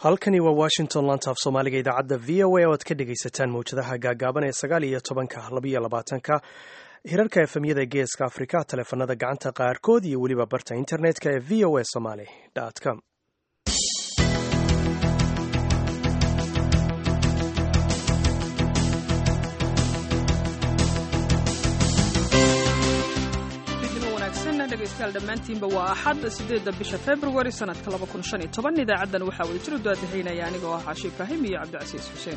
halkani waa washington lantaaf soomaaliga idaacadda v o a oo aad ka dhegaysataan mawjadaha gaagaaban ee sagaal iyo tobanka labiyo labaatanka hirarka efemyada geeska afrika taleefanada gacanta qaarkood iyo weliba barta internetka ee v o a somaly com dhegeystayaal dhammaantiinba waa axad sideedda bisha februari sanadka idaacaddan waxaa wada jir u daadahaynaya anigoo ah caashi ibraahim iyo cabdicasiis xuseen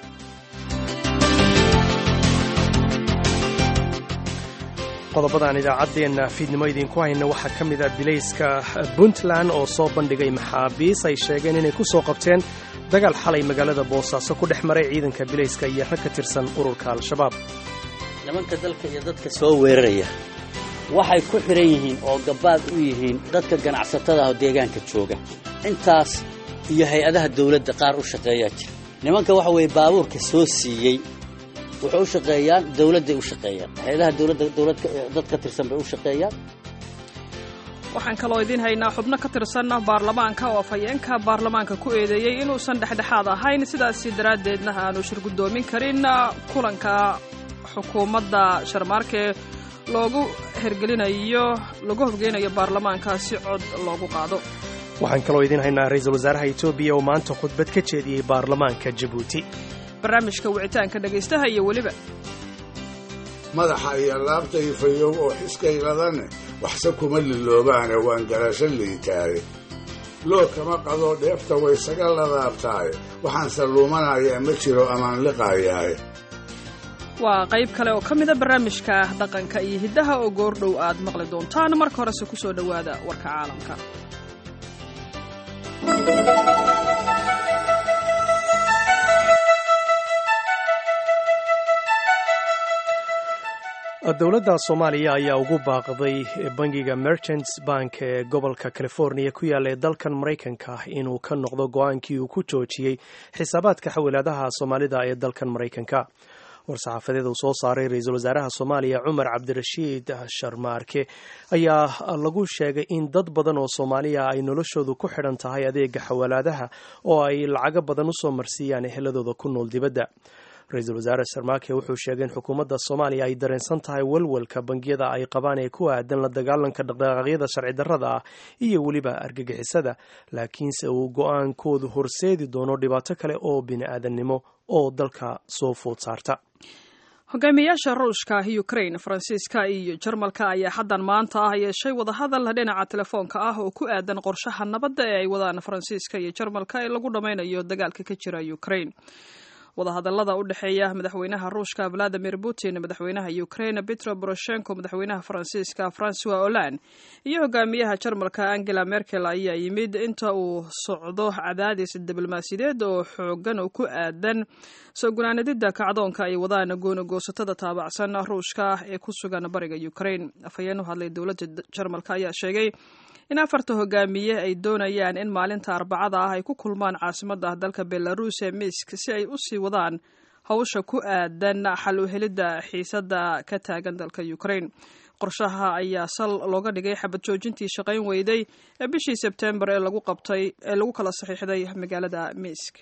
qodobadaan idaacaddeenna fiidnimo idiinku hayna waxaa ka mid a bilayska puntland oo soo bandhigay maxaabiis ay sheegeen inay ku soo qabteen dagaal xalay magaalada boosaaso ku dhex maray ciidanka bilayska iyo rag ka tirsan ururka al-shabaab nimanka dalka iyo dadka soo weeraraya waxay ku xidhan yihiin oo gabbaad u yihiin dadka ganacsatada ah oo deegaanka jooga intaas iyo hay-adaha dawladda qaar u shaqeeyaa jira nimanka waxa weeye baabuurka soo siiyey waxay u shaqeeyaan dawladday u shaqeeyaan hay-adaha dawladda dawlad dad ka tirsan bay u shaqeeyaan waxaan kaloo idiin haynaa xubno ka tirsan baarlamaanka oo afhayeenka baarlamaanka ku eedeeyey inuusan dhexdhexaad ahayn sidaasi daraaddeedna aanu shirgudoomin karin kulanka xukuumadda sharmaarke loogu hergelinayo lagu horgeynayo baarlamaanka si cod loogu qaado waxaan kaloo idiin haynaa ra-iisul wasaaraha etoobiya oo maanta khudbad ka jeediyey baarlamaanka jabuuti barnaamijka wicitaanka dhegaystaha iyo weliba madaxa iyo laabta ifayow oo xiskayladane waxse kuma liloobaane waan garasho liitaaye loo kama qadoo dheefta waysaga ladaabtaaye waxaanse luumanayaa ma jiro amaan liqaayaaye waa qayb kale oo ka mida barnaamijka dhaqanka iyo hiddaha oo goordhow aad maqli doontaan marka horese ku soo dhowaada warka caalamka dowladda soomaaliya ayaa ugu baaqday bangiga merchants bank ee gobolka californiya ku yaalla ee dalkan maraykanka inuu ka noqdo go-aankii uu ku joojiyey xisaabaadka xawilaadaha soomaalida ee dalkan maraykanka war-saxaafadeed uu soo saaray ra-iisul wasaaraha soomaaliya cumar cabdirashiid sharmaarke ayaa lagu sheegay in dad badan oo soomaaliya ay noloshoodu ku xidhan tahay adeega xawaalaadaha oo ay lacago badan usoo marsiiyaan eheladooda ku nool dibadda ra-iisul wasaare sharmaarke wuxuu sheegay in xukuumadda soomaaliya ay dareensan tahay walwalka bangiyada ay qabaan ee ku aadan la dagaalanka dhaqdhaqaaqyada sharci darrada ah iyo weliba argagixisada laakiinse uu go-aankoodu horseedi doono dhibaato kale oo bini-aadannimo oo dalka soo food saarta hogaamiyayaasha ruushka ukrain faransiiska iyo jarmalka ayaa xaddan maanta ah yeeshay wadahadal dhinaca telefoonka ah oo ku aadan qorshaha nabadda ee ay wadaan faransiiska iyo jarmalka ee lagu dhammaynayo dagaalka ka jira ukrain wadahadallada u dhexeeya madaxweynaha ruushka valadimir putin madaxweynaha ukrain petro poroshenko madaxweynaha faransiiska francois hollande iyo hogaamiyaha jarmalka angela merkel ayaa yimid inta uu socdo cadaadis diblomaasiyadeed oo xoogan oo ku aadan soo gunaanadida kacdoonka ay wadaan goonagoosatada taabacsan ruushka ee ku sugan bariga ukrain afhayeen u hadlay dowladda jarmalka ayaa sheegay in afarta hogaamiye ay doonayaan in maalinta arbacada ah ay ku kulmaan caasimadda dalka belarus ee misk si ay u sii wadaan hawsha ku aadan xal u helidda xiisadda ka taagan dalka ukrain qorshaha ayaa sal looga dhigay xabad joojintii shaqayn weyday ee bishii sebtembar ee lagu qabtay ee lagu kala saxiixday magaalada misk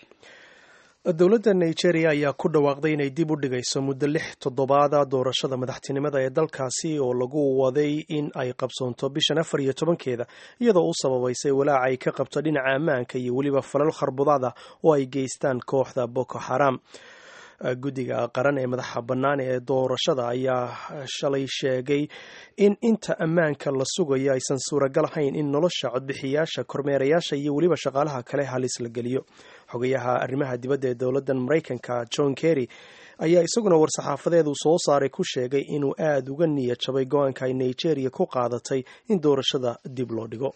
dowladda nigeria ayaa ku dhawaaqday inay dib u dhigayso muddo lix toddobaada doorashada madaxtinimada ee dalkaasi oo lagu waday in ay qabsoonto bishan afar iyo tobankeeda iyadoo u sababaysay walaaca ay ka qabto dhinaca ammaanka iyo weliba falal kharbudaada oo ay geystaan kooxda boko xaram guddiga qaran ee madaxa bannaan ee doorashada ayaa shalay sheegay in inta ammaanka la sugayo aysan suuragal ahayn in nolosha codbixiyaasha kormeerayaasha iyo weliba shaqaalaha kale halis la geliyo xogayaha arrimaha dibadda ee dowladdan maraykanka john kerry ayaa isaguna war-saxaafadeedu soo saaray ku sheegay inuu aada uga niyad jabay go-aanka ay nigeria ku qaadatay in doorashada dib loo dhigo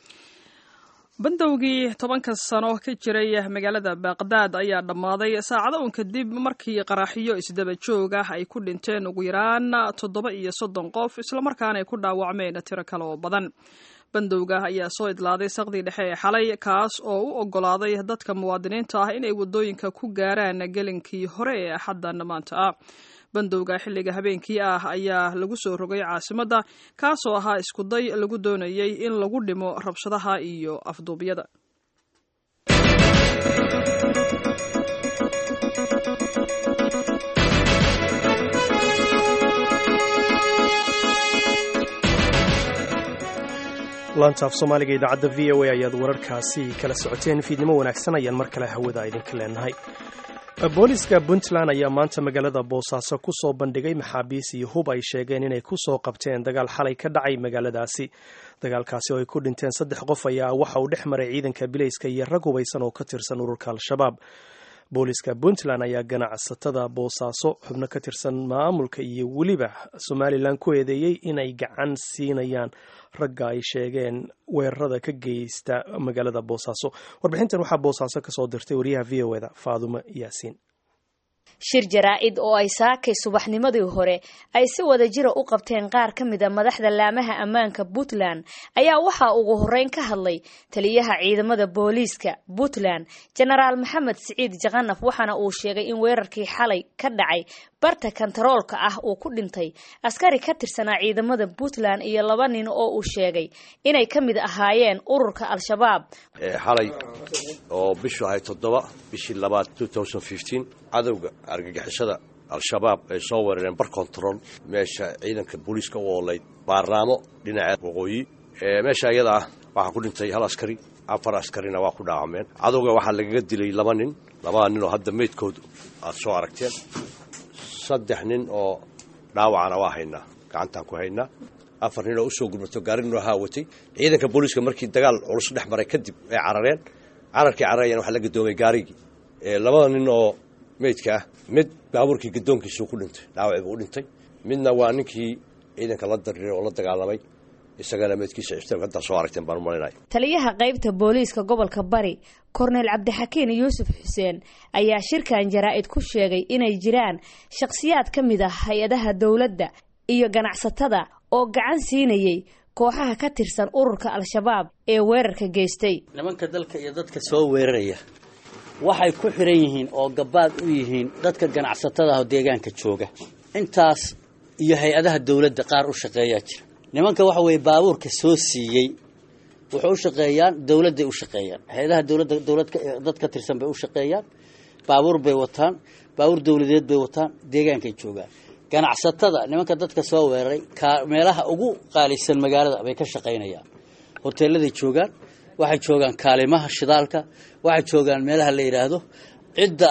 bandowgii tobanka sano ka jiray magaalada baaqdaad ayaa dhammaaday saacado un kadib markii qaraxyo isdaba joog ah ay ku dhinteen ugu yaraan toddoba iyo soddon qof islamarkaana ay ku dhaawacmeen tiro kale oo badan bandowga ayaa soo idlaaday saqdii dhexe ee xalay kaas oo u oggolaaday dadka muwaadiniinta ah inay waddooyinka ku gaaraan gelinkii hore ee axaddan maanta ah bandowga xilliga habeenkii ah ayaa lagu soo rogay caasimadda kaasoo ahaa iskuday lagu doonayay in lagu dhimo rabshadaha iyo afduubyada laantaaf soomaaliga idaacadda v o a ayaad wararkaasi kala socoteen fiidnimo wanaagsan ayaan mar kale hawada idinka leenahay booliska puntland ayaa maanta magaalada boosaaso ku soo bandhigay maxaabiis iyo hub ay sheegeen inay ku soo qabteen dagaal xalay ka dhacay magaaladaasi dagaalkaasi oo ay ku dhinteen saddex qof ayaa waxa uu dhex maray ciidanka bilayska iyo rag hubaysan oo ka tirsan ururka al-shabaab booliska puntland ayaa ganacsatada boosaaso xubno ka tirsan maamulka iyo weliba somalilan ku eedeeyey inay gacan siinayaan ragga ay sheegeen weerarada ka geysta magaalada boosaaso warbixintan waxaa boosaaso kasoo dirtay wariyaha v o eda faadumo yaasiin shir jaraa-id oo ay saakay subaxnimadii hore ay si wada jira u qabteen qaar ka mid a madaxda laamaha ammaanka puntland ayaa waxaa ugu horeyn ka hadlay taliyaha ciidamada booliiska puntland jenaraal maxamed siciid jakanaf waxaana uu sheegay in weerarkii xalay ka dhacay barta kantaroolka ah uu ku dhintay askari ka tirsanaa ciidamada puntland iyo laba nin oo uu sheegay inay ka mid ahaayeen ururka al-shabaab xalay oo bishu ahay toddoba bishii labaad cadowga argagixisada al-shabaab ay soo weerareen bar control meesha ciidanka booliiska u oolayd baarnaamo dhinaca waqooyi meesha iyada ah waxaa ku dhintay hal askari afar askarina waa ku dhaawameen cadowga waxaa lagaga dilay laba nin labada nin oo hadda meydkoodu aad soo aragteen saddex nin oo dhaawacana waa haynaa gacantaan ku haynaa afar nin oo usoo gurmato gaarinoo haawatay ciidanka booliiska markii dagaal culus dhex maray kadib ay carareen cararkii cararayana waxaa la gadoomay gaarigii labada nin oo meydka ah mid baabuurkii gadoonkiisuu ku dhintay dhaawacii buu u dhintay midna waa ninkii ciidanka la dariiray oo la dagaalamay isagana meydkiisa iftaamka haddaa soo aragteen baan umalinaya taliyaha qaybta booliiska gobolka bari korneyl cabdixakiin yuusuf xuseen ayaa shirkan jaraa-id ku sheegay inay jiraan shakhsiyaad ka mid ah hay-adaha dowladda iyo ganacsatada oo gacan siinayay kooxaha ka tirsan ururka al-shabaab ee weerarka geystay nimanka dalka iyo dadka soo weeraraya waxay ku xiran yihiin oo gabaad u yihiin dadka ganacsatada ah oo deegaanka jooga intaas iyo hay-adaha dowladda qaar u shaqeeyaa jira nimanka waxa weeye baabuurka soo siiyey wuxuu u shaqeeyaan dowladday u shaqeeyaan hay-adaha dowladda dowlad dad ka tirsan bay u shaqeeyaan baabuur bay wataan baabuur dowladeed bay wataan deegaankay joogaan ganacsatada nimanka dadka soo weeraray ka meelaha ugu qaalisan magaalada bay ka shaqaynayaan hoteeladay joogaan waxay joogaan kaalimaha shidaalka waxay joogaan meelaha la yidhaahdo cidda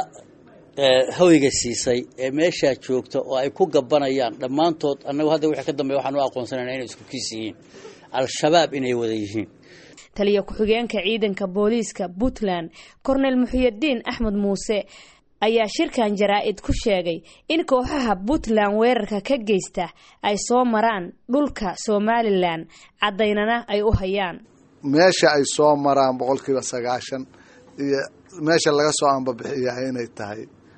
hawyiga siisay ee meeshaa joogta oo ay ku gabanayaan dhammaantood annagu hadda wixii ka dambeya waxaan u aqoonsanayna inay isku kiis yihiin al-shabaab inay wada yihiin taliya ku-xigeenka ciidanka booliiska puntland korneyl muxiyadiin axmed muuse ayaa shirkan jaraa-id ku sheegay in kooxaha puntland weerarka ka geysta ay soo maraan dhulka somalilan caddaynana ay u hayaan meesha ay soo maraan boqolkiiba sagaashan iyo meesha laga soo ambabixiyaa inay tahay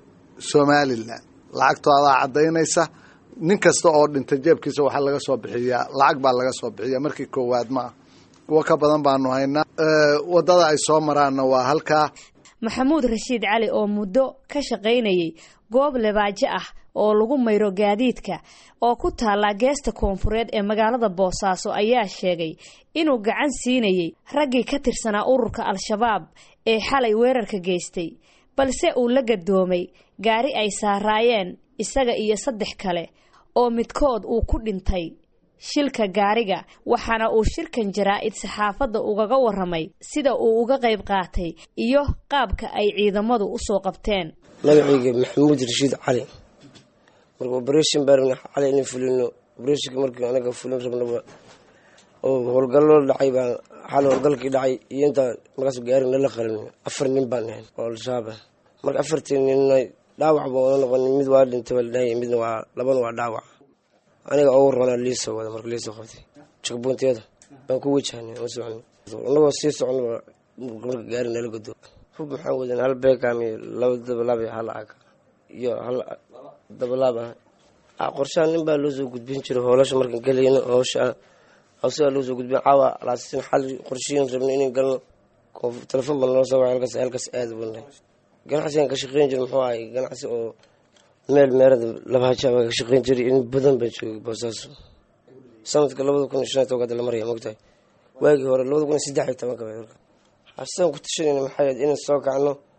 somalilan lacagtoodaa caddaynaysa nin kasta oo dhintay jeebkiisa waxaa laga soo bixiyaa lacag baa laga soo bixiyaa markii koowaad ma ah kuwo ka badan baanu haynaa waddada ay soo maraanna waa halkaa maxamuud rashiid cali oo muddo ka shaqaynayay goob lebaajo ah oo lagu mayro gaadiidka oo ku taallaa geesta koonfureed ee magaalada boosaaso ayaa sheegay inuu gacan siinayay raggii ka tirsanaa ururka al-shabaab ee xalay weerarka geystay balse uu la gadoomay gaari ay saaraayeen isaga iyo saddex kale oo midkood uu ku dhintay shilka gaariga waxaana uu shirkan jaraa-id saxaafadda ugaga waramay sida uu uga qayb qaatay iyo qaabka ay ciidamadu usoo qabteen magacayga maxamuud rashiid cali marka oberation baa rabna cali inay fulino obereshinka markii anaga fulin rabnaba oo howlgallo dhacay baa xal howlgalkii dhacay iyo intaa markaas gaari nala qarin afar nin baan ahayn oo al-shabaab ah marka afartii ninna dhaawac baa wada noqon mid waa dhintay baa ladhahaya midna waa labana waa dhaawac aniga ugu roonaa liisoo wada marka liisoo qabtay jagbuuntiyada baan ku wajahnay ma socon anagoo sii soconaba marka gaari nala godo hub maxaan wadan hal beekam iyo laba dabalaab iyo hal ag iyo hal dabalaab ah qorshaha nin baa loo soo gudbin jiray hoolasha markaan gelayno howsha hawsigaa loo soo gudbin caawa laasin xal qorshiyin rabna inay galno telefon baa naloo soo wacay halkaas halkaas aada bana ganacsigan ka shaqeyn jira muxuu ahay ganacsi oo meel meerada labahaja baa ka shaqeyn jiray in badan baa joogay boosaaso sanadka labada kun iyo shan iyo tobanka la maraya mogtahay waagii hore labada kun iyo saddex iyo tobanka xasaan ku tashanayna maxay ahayd inaan soo kacno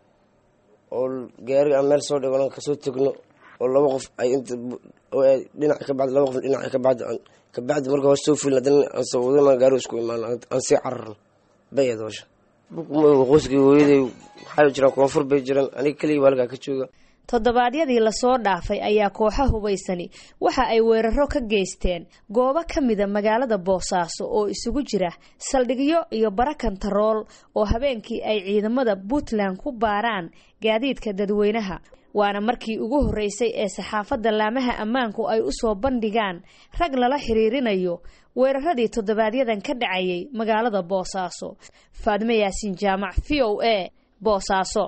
oo gaari aan meel soo dhigo kasoo tegno oo laba qof ay inta dhinac ka bacdi laba qof dhinac ka bacdi kabacdi marka hoos soo fulin haddana aan soo wadana gaari isku imaan aan sii cararno bay aad howsha qoyskii hooyaday waxay jiraan koonfur bay jiraan aniga keliya baa halkaa ka jooga toddobaadyadii lasoo dhaafay ayaa kooxa hubaysani waxa ay weeraro ka geysteen goobo ka mida magaalada boosaaso oo isugu jira saldhigyo iyo bara kantarool oo habeenkii ay ciidamada puntland ku baaraan gaadiidka dadweynaha waana markii ugu horreysay ee saxaafadda laamaha ammaanku ay u soo bandhigaan rag lala xiriirinayo weeraradii toddobaadyadan ka dhacayay magaalada boosaaso faadme yaasiin jaamac v o a boosaaso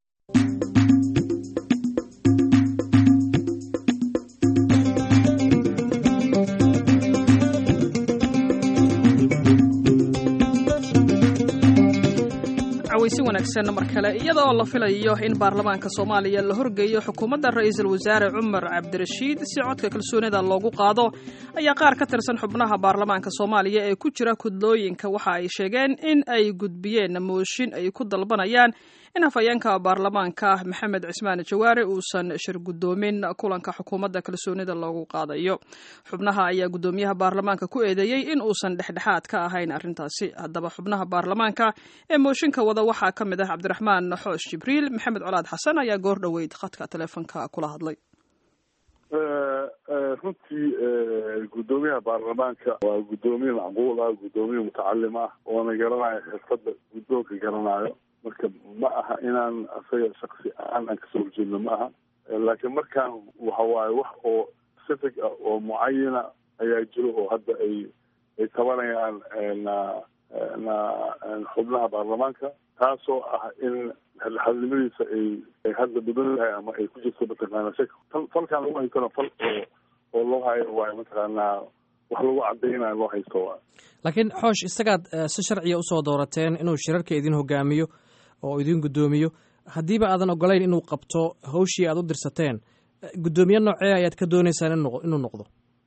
weysi wanaagsan mar kale iyada oo la filayo in baarlamaanka soomaaliya la horgeeyo xukuumadda ra-iisul wasaare cumar cabdirashiid si codka kalsoonida loogu qaado ayaa qaar ka tirsan xubnaha baarlamaanka soomaaliya ee ku jira kudlooyinka waxa ay sheegeen in ay gudbiyeen mooshin ay ku dalbanayaan in hafayeenka baarlamaanka maxamed cismaan jawaare uusan shir guddoomin kulanka xukuumadda kalsoonida loogu qaadayo xubnaha ayaa guddoomiyaha baarlamaanka ku eedeeyey in uusan dhexdhexaad ka ahayn arrintaasi haddaba xubnaha baarlamaanka ee mooshinka wada waxaa ka mid ah cabdiraxmaan xoosh jibriil maxamed colaad xasan ayaa goor dhoweyd khadka taleefonka kula hadlay runtii guddoomiyaha baarlamaanka waa guddoomiye macquul ah guddoomiye mutacalim ah oona garanayo xirfadda guddoonka garanayo marka ma aha inaan asaga shaksi ahaan aan kasoo horjeedno ma aha laakiin markaan waxa waaye wax oo specific ah oo mucayana ayaa jiro oo hadda ay ay tabanayaan xubnaha baarlamaanka taasoo ah in xadnimadiisa ay ay hadda mudan tahay ama ay ku jirto mataqaana shak fal falkaan lagu haystona fal oo oo loo hayo waayo mataqaanaa wax lagu cadaynayo loo haysto waay laakiin xoosh isagaad si sharciya usoo doorateen inuu shirarka idin hogaamiyo oo idin guddoomiyo haddiiba aadan ogolayn inuu qabto hawshii aad u dirsateen guddoomiye noocee ayaad ka dooneysaan inuu noqdo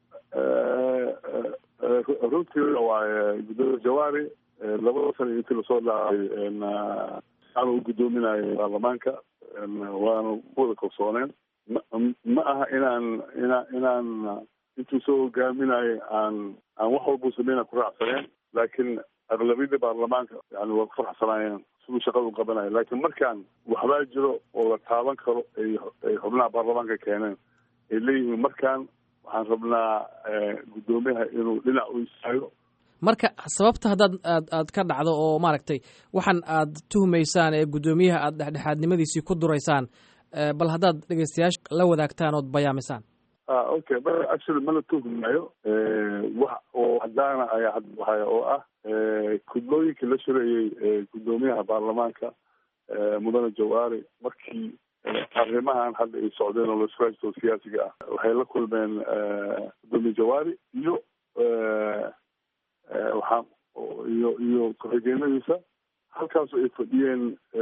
runtii waaye guddoomiye jawaari labada sana intii lasoo dhaafay aan u guddoominayo baarlamaanka waana ku wada kalsooneen ma aha inaan ina inaan intuu soo hogaaminayo aan aan wax walbuu sameyna ku raacsaneen laakiin aqlabiyadda baarlamaanka yani waa ku faraxsanaayeen siduu shaqada u qabanayo laakiin markaan waxbaa jiro oo la taaban karo ay ay xubnaha baarlamaanka keeneen ay leeyihiin markaan waxaan rabnaa guddoomiyaha inuu dhinac u istaago marka sababta haddaad aad aad ka dhacdo oo maaragtay waxaan aad tuhmaysaan ee guddoomiyaha aad dhexdhexaadnimadiisii ku duraysaan bal haddaad dhegeystayaasha la wadaagtaan ood bayaamisaan okay actually ma la tuhmayo wax oo hadaana ayaa hadbahaya oo ah kudlooyinkii la shirayey guddoomiyaha baarlamaanka mudane jawaari markii arrimahan hadda ay socdeen oo laisku haysto siyaasiga ah waxay la kulmeen guddoomiye jawaari iyo waxaa iyo iyo ku-xigeenadiisa halkaasu ay fadhiyeen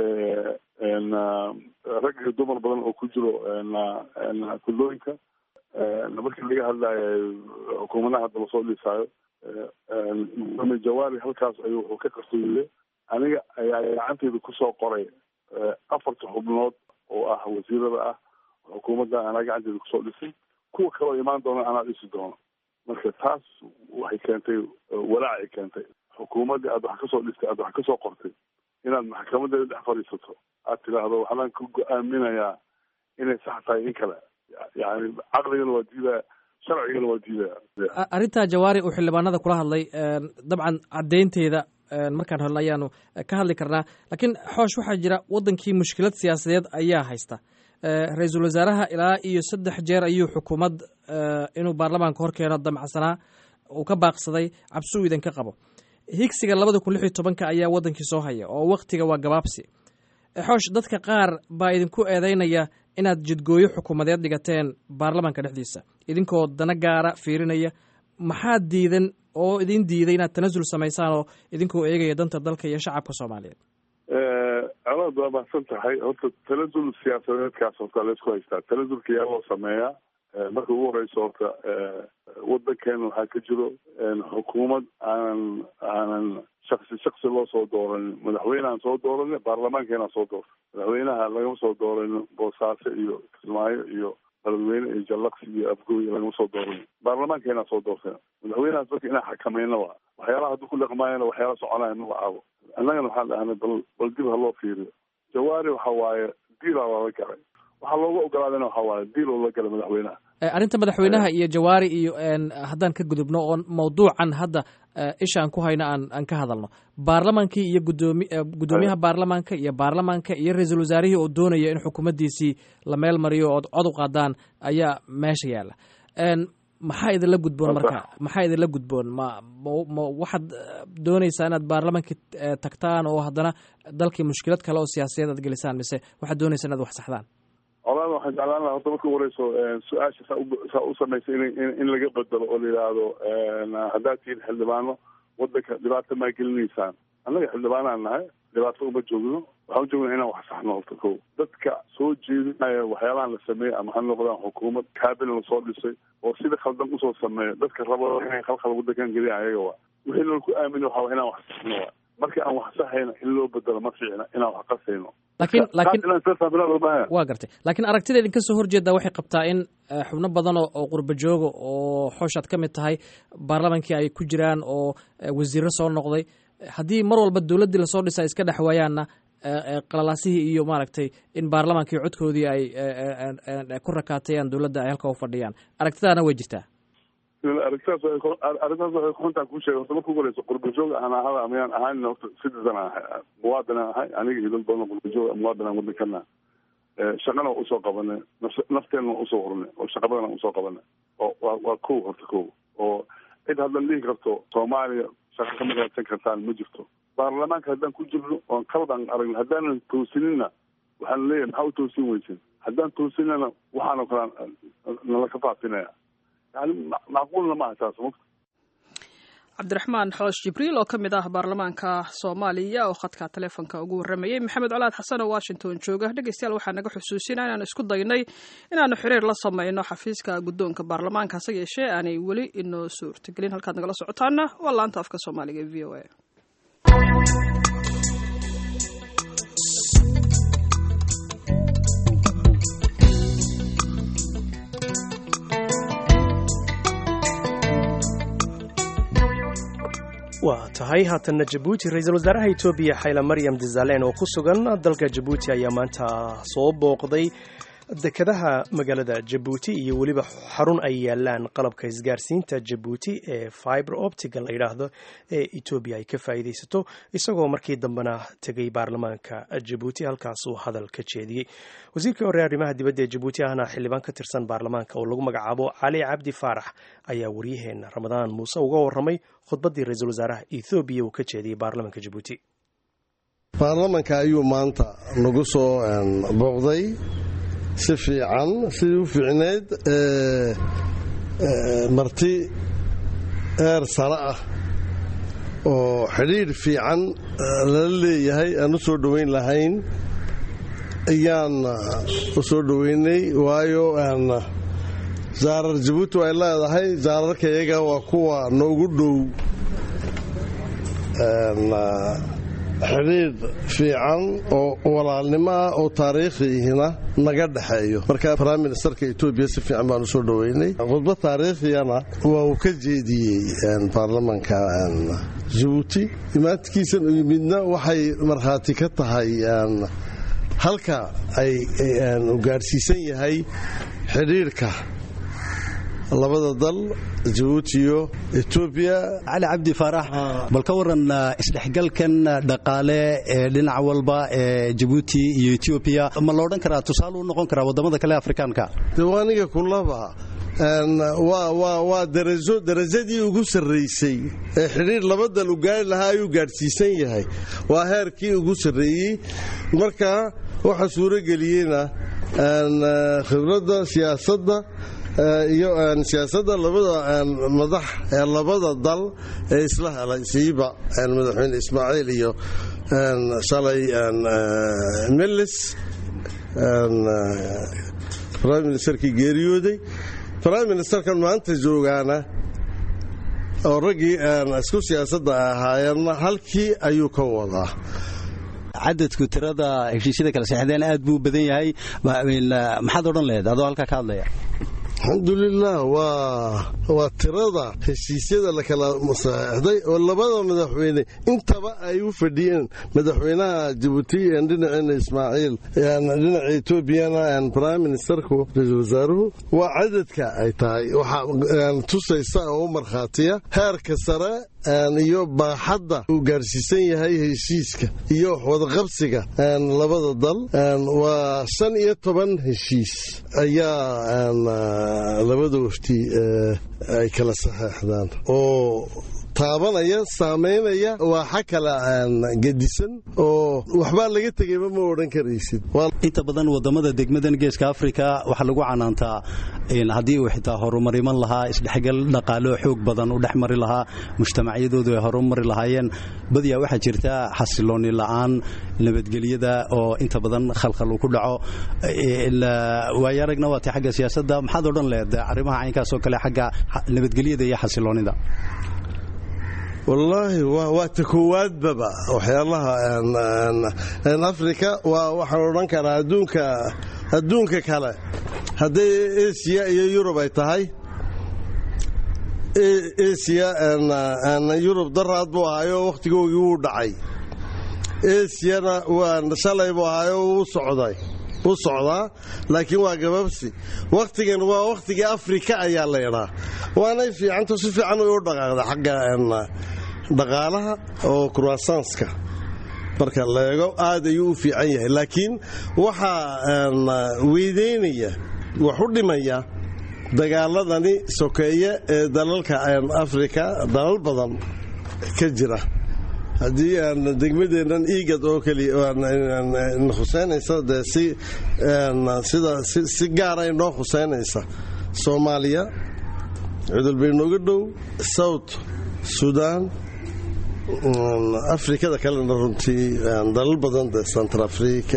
rag iyo dumar badan oo ku jiro kudlooyinka markii laga hadlayo xukuumadaha hadda lasoo dhisaayo gudoomiye jawaari halkaas ayuu wuxuu ka qarsoodiyey aniga ayaa gacanteyda kusoo qoray afarta xubnood oo ah wasiirada ah xukuumadda anaa gacanteeda kusoo dhisay kuwa kaloo imaan doona anaa dhisi doono marka taas waxay keentay walaacay keentay xukuumaddii aad wax kasoo dhistay aad wax kasoo qortay inaad maxkamadeeda dhex fadhiisato aad tidhaahdo waxbaan ku go-aaminayaa inay sax tahay in kale yani caqligana waa diidaya sharcigana waa diidaya arrintaa jawaari uu xildhibaanada kula hadlay dabcan caddaynteeda markaan helno ayaanu ka hadli karnaa laakiin xoosh waxaa jira waddankii mushkilad siyaasadeed ayaa haysta ra-iisul wasaaraha ilaa iyo saddex jeer ayuu xukuumad inuu baarlamaanka hor keeno damacsanaa uu ka baaqsaday cabsi uu idinka qabo higsiga labada kun lix iyo tobanka ayaa waddankii soo haya oo waktiga waa gabaabsi xoosh dadka qaar baa idinku eedeynaya inaad jidgooyo xukuumadeed dhigateen baarlamaanka dhexdiisa idinkoo dana gaara fiirinaya maxaa diidan oo idin diiday inaad tanasul samaysaan oo idinkoo eegaya danta dalka iyo shacabka soomaaliyeed colaad waa mahadsan tahay horta tanasul siyaasadeedkaas horta laysku haystaa tanasulka yaa loo sameeyaa marka ugu horeyso horta wadankeena waxaa ka jiro xukuumad aanan aanan shaksi shaksi loo soo dooranin madaxweyneaan soo dooranin baarlamaankeenaa soo doorta madaxweynaha lagama soo dooranin boosaaso iyo kismaayo iyo baladweyne iyo jallaqsi iyo afgooy lagama soo dooranin baarlamaankeenaa soo doorteen madaxweynahaas dadka inaa xakamayna waa waxyaalaha hadduu ku dhaqmaayana waxyaala soconaya ma lacaabo annagana waxaan dhahnay bal bal dib ha loo fiiriyo jawaari waxa waaye diilaa lala galay waxaa looga ogolaadana waxa waaye diil oo la galay madaxweynaha arrinta madaxweynaha iyo jawaari iyo haddaan ka gudubno oo mawduucan hadda ishaan ku hayno aan aan ka hadalno baarlamaankii iyo gudoomi guddoomiyaha baarlamaanka iyo baarlamaanka iyo ra-iisul wasaarihii oo doonaya in xukuumaddiisii la meel mariyo ood cod u qaadaan ayaa meesha yaalla maxaa idinla gudboon marka maxaa idinla gudboon ma ma waxaad doonaysaa inaad baarlamaankii tagtaan oo haddana dalkii mushkilad kale oo siyaasiyeed aad gelisaan mise waxaad doonaysaa inaad wax saxdaan colaad waxaan jeclaan laha horta marka wareyso su-aasha saa saa u samaysa in in laga bedelo oo la yidhaahdo haddaad tihiin xildhibaano wadanka dhibaata maa gelinaysaan annaga xildhibaanaan nahay dhibaato uma joogno waxaan ujoogna inaan wax saxno horta ko dadka soo jeedinaya waxyaalahan la sameeyey ama ha noqdaan xukuumad kaabilan lasoo dhisay oo sida khaldan usoo sameeya dadka rabo inay khalkhal wadankan geliyan ayaga waa wixii nala ku aamini waxa inaan wax saxno waa marka aan wax saxayna in loo bedelo ma fiicna inaan wax qasayno lakiin lakiin waa gartay laakiin aragtida idinka soo horjeedaa waxay qabtaa in xubno badan oo qurba jooga oo xooshaad ka mid tahay baarlamaankii ay ku jiraan oo wasiiro soo noqday haddii mar walba dowladdii lasoo dhisa ay iska dhex waayaanna qalalaasihii iyo maaragtay in baarlamaankii codkoodii ay ku rakaatayaan dowladda ay halka u fadhiyaan aragtidaana way jirtaa arrintaas arrintaas waxay kuxuntaan kuu sheegay horta marka ugu horeyso qurbajoog aan ahada amayaan ahayn horta citizen aan ahay muwaadin aan ahay aniga iyo dad badan qurbajoog muwaadin aan wadankana shaqana waa usoo qabanay nafteena waa usoo hornay oo shaqa badan aan usoo qabanay oo waa waa kow horta kow oo cid haddan dhihi karto soomaaliya shaqa kama raadsan kartaan ma jirto baarlamaanka haddaan ku jirno oon qaldan aragno haddaanan toosinina waxaan leeyahay maxaa u toosin weysin haddaan toosinana waxaanoo kale nala ka faafinaya yani macquulna maaha taas mugta cabdiraxmaan xoosh jibriil oo ka mid ah baarlamaanka soomaaliya oo khadka taleefonka ugu warramayey maxamed colaad xasan oo washington jooga dhegeystayaal waxaa naga xusuusinaa inaanu isku daynay inaanu xiriir la samayno xafiiska guddoonka baarlamaanka hase yeeshee aanay weli inoo suurtagelin halkaad nagala socotaana waa laanta afka soomaaliga e v o a waa tahay haatanna jabuuti ra-iisul wasaaraha etoobiya xayla maryam dizalen oo ku sugan dalka jabuuti ayaa maanta soo booqday dekadaha magaalada jabuuti iyo weliba xarun ay yaalaan qalabka isgaarsiinta jabuuti ee fiber optiga la yidhaahdo ee etoobiya ay ka faa'iidaysato isagoo markii dambena tegay baarlamaanka jabuuti halkaasuu hadal ka jeediyey wasiirkii hore arrimaha dibadda ee jabuuti ahna xildhibaan ka tirsan baarlamaanka oo lagu magacaabo cali cabdi faarax ayaa waryaheena ramadaan muuse uga warramay khudbaddii ra-iisul wasaaraha ethoobiya uu ka jeediyey baarlamaanka jabuuti baarlamanka ayuu maanta nagu soo booqday si fiican sidii u fiicneyd marti eer sare ah oo xidhiidh fiican lala leeyahay aan u soo dhoweyn lahayn ayaan u soo dhoweynay waayo zaarar jabuuti ay leedahay zaararka iyaga waa kuwa noogu dhow xidhiidh fiican oo walaalnimo ah oo taariikhihina naga dhexeeyo marka prime ministerka etoobiya si fiican baan u soo dhoweynay khudbad taariikhiyana waa uu ka jeediyey baarlamanka jabuuti imaadkiisan midna waxay markhaati ka tahay halka ay u gaadhsiisan yahay xidhiidhka labada dal jabuuti iyo etoobiya cali cabdi faarax bal ka waran isdhexgalkan dhaqaale ee dhinac walba ee jabuuti iyo etoobiya ma la odhan karaa tusaale u noqon karaa waddamada kale afrikaanka dewaaniga kulaba waa darajo darajadii ugu sarraysay ee xidhiir laba dal u gaari lahaa ayuu gaadhsiisan yahay waa heerkii ugu sarreeyey marka waxa suurageliyeyna khibradda siyaasadda iyo siyaasadda labada madax ee labada dal ee isla helay siiba madaxweyne ismaaciil iyo shalay melis prime ministerkii geeriyooday prime ministerkan maanta joogaana oo raggii isku siyaasadda ahaayeenna halkii ayuu ka wadaa cadadku tirada heshiisyada kala seexdeen aad buu badan yahay maxaad odhan laheyd adoo halkaa ka hadlaya alxamdulilah waa waa tirada heshiisyada la kala saxeixday oo labada madaxweyne intaba ay u fadhiyeen madaxweynaha jabuuti dhinaceena ismaaciil dhinaca etoobiyana prime ministerku ra-iisul wasaaruhu waa cadadka ay tahay waxaa tusaysa oo u markhaatiya heerka sare iyo baaxadda uu gaarsiisan yahay heshiiska iyo wadaqabsiga labada dal waa shan iyo toban heshiis ayaa labada wafti ay kala saxeexdaan oo taabanaya saamaynaya waaxa kala gedisan oo waxbaa laga tegayba ma odhan karaysid inta badan wadamada degmadan geeska afrika waxaa lagu canaantaa haddii uu xitaa horumar iman lahaa isdhexgal dhaqaalo xoog badan u dhex mari lahaa mujtamacyadoodu ay horumari lahaayeen badiyaa waxaa jirta xasilooni la'aan nabadgelyada oo inta badan khalkhal uu ku dhaco waayo aragna waatay xagga siyaasadda maxaad odhan lehed arrimaha caynkaas oo kale xagga nabadgelyada iyo xasiloonida wallaahi waa ta koowaadbaba waxyaalaha afrika waa waxaan odhan karaa adduunka adduunka kale hadday asiya iyo yurub ay tahay asiya yurub daraad buu ahaayo wakhtigoogii wuu dhacay asiyana waa shalay buu ahaayo wuu socday u socdaa laakiin waa gababsi wakhtigan waa wakhtigii afrika ayaa laydhaa waanay fiicanto si fiican u dhaqaaqda xagga dhaqaalaha oo kurwasanska marka leego aad ayuu u fiican yahay laakiin waxaa weydaynaya wax u dhimaya dagaaladani sokeeye ee dalalka afrika dalal badan ka jira haddii aan degmadeennan iigad oo keliya khuseynaysa dee si sida si gaara inoo khuseynaysa soomaaliya cudul bay nooga dhow south sudan afrikada kalena runtii dalal badan de central africa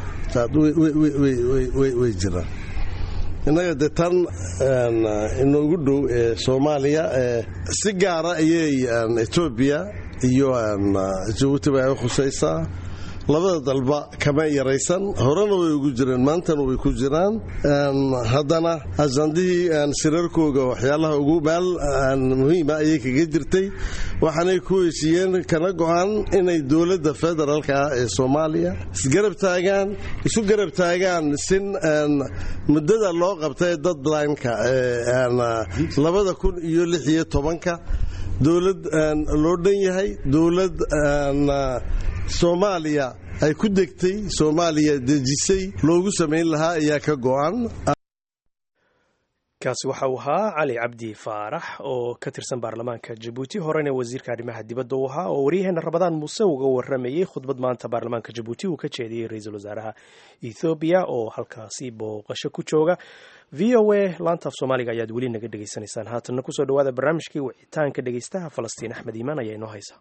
way jiraan innaga dee tan inoogu dhow ee soomaaliya si gaara ayay etoobiya iyo jabuuti bay ay khusaysaa labada dalba kama yaraysan horena way ugu jireen maantana way ku jiraan haddana ajandihii shirarkooga waxyaalaha ugu meel muhiima ayay kaga jirtay waxaanay ku heshiiyeen kana go-an inay dowladda federaalka ah ee soomaaliya isgarab taagaan isu garab taagaan sin muddada loo qabtay dadlineka labada kun iyo lix iyo tobanka dowlad loo dhan yahay dowlad soomaaliya ay ku degtay soomaaliya dejisay loogu samayn lahaa ayaa ka go-an kaasi waxa uu ahaa cali cabdi faarax oo ka tirsan baarlamaanka jabuuti horena wasiirka arrimaha dibadda u ahaa oo waryaheena rabadaan muuse uga waramayey khudbad maanta baarlamaanka jabuuti uu ka jeediyey ra-iisul wasaaraha ethoobiya oo halkaasi booqasho ku jooga v o a laanta af soomaaliga ayaad weli naga dhegaysanaysaan haatanna kusoo dhawaada barnaamijkii wicitaanka dhegeystaha falastiin axmed iimaan ayaa inoo haysa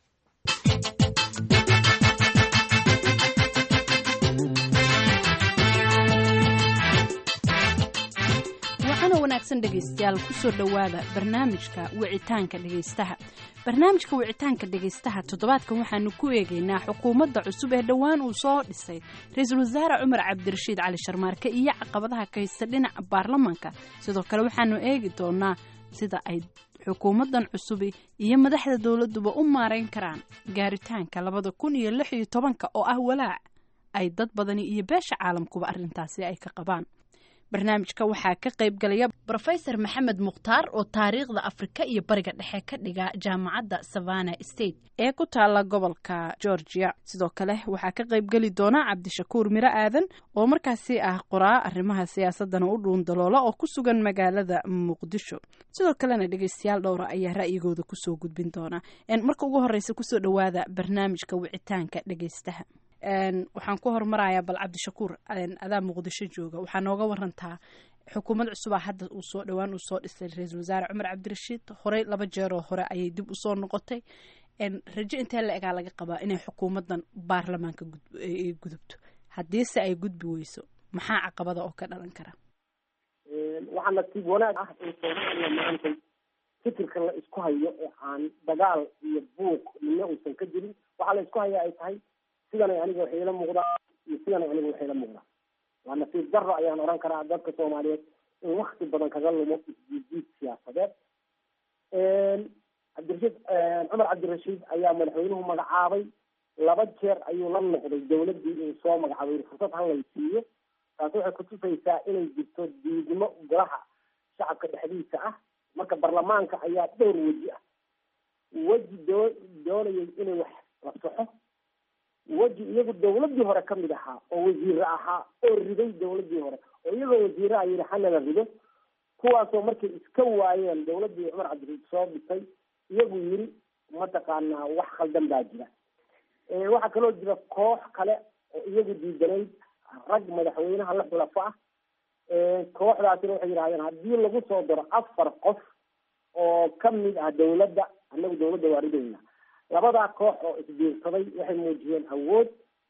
waxaana wanaagsan dhegaystayaal kusoo dhowaada barnaamijka wicitaanka dhegaystaha barnaamijka wicitaanka dhegaystaha toddobaadkan waxaanu ku eegaynaa xukuumadda cusub ee dhowaan uu soo dhisay ra-iisul wasaare cumar cabdirashiid cali sharmaarke iyo caqabadaha ka haysta dhinaca baarlamanka sidoo kale waxaanu eegi doonaa sida ay xukuumaddan cusubi iyo madaxda dowladduba u maarayn karaan gaaritaanka labada kun iyo lix iyo tobanka oo ah walaac ay dad badani iyo beesha caalamkuba arrintaasi ay ka qabaan barnaamijka waxaa ka qayb galaya rofesor maxamed mukhtaar oo taariikhda afrika iyo bariga dhexe ka dhiga jaamacadda savana state ee ku taala gobolka georgia sidoo kale waxaa ka qayb geli doona cabdishakuur miro aadan oo markaasi ah qoraa arrimaha siyaasadana u dhuun daloola oo ku sugan magaalada muqdisho sidoo kalena dhegeystayaal dhowra ayaa ra'yigooda kusoo gudbin doona marka ugu horeysa kusoo dhawaada barnaamijka wicitaanka dhegeystaha waxaan ku hormarayaa bal cabdishakuur adaa muqdisho jooga waxaa nooga warantaa xukuumad cusubaa hadda uu soo dhowaan uu soo dhisay ra-iisul wasaare cumar cabdirashiid horey laba jeeroo hore ayay dib usoo noqotay rajo intee la egaa laga qabaa inay xukuumaddan baarlamaanka gudubto haddiise ay gudbi weyso maxaa caqabada oo ka dhalan kara waxaa nasiib wanaag ah in soomaaliya maanta fikirka la isku hayo ee aan dagaal iyo buuq midna uusan ka jirin waxaa la isku haya ay tahay sidanay aniga waxay ila muuqdaa iyo sidanay aniga waxay ila muuqdaa waa nasiib daro ayaan oran karaa dadka soomaaliyeed in wakti badan kaga lumo isjiijiid siyaasadeed cabdirashiid cumar cabdirashiid ayaa madaxweynuhu magacaabay laba jeer ayuu la noqday dawladdii uu soo magacaabay fursad halay siiyo taasi waxay kutusaysaa inay jirto diidmo golaha shacabka dhexdiisa ah marka baarlamaanka ayaa dhowr weji ah weji doo doonayay inay wax la soxo weji iyagu dawladdii hore kamid ahaa oo wasiire ahaa oo riday dawladdii hore oo iyagoo wasiiraha yidhi hanala rido kuwaasoo markay iska waayeen dawladdii cumar cabdirashiid soo dhisay iyagu yiri mataqaanaa wax khaldan baa jira waxaa kaloo jira koox kale oo iyagu diidanayd rag madaxweynaha la xulafo ah kooxdaasina waxay yidhahdeen haddii lagu soo daro afar qof oo kamid ah dawladda annagu dawladda waa ridayna labadaa koox oo isbiirsaday waxay muujiyeen awood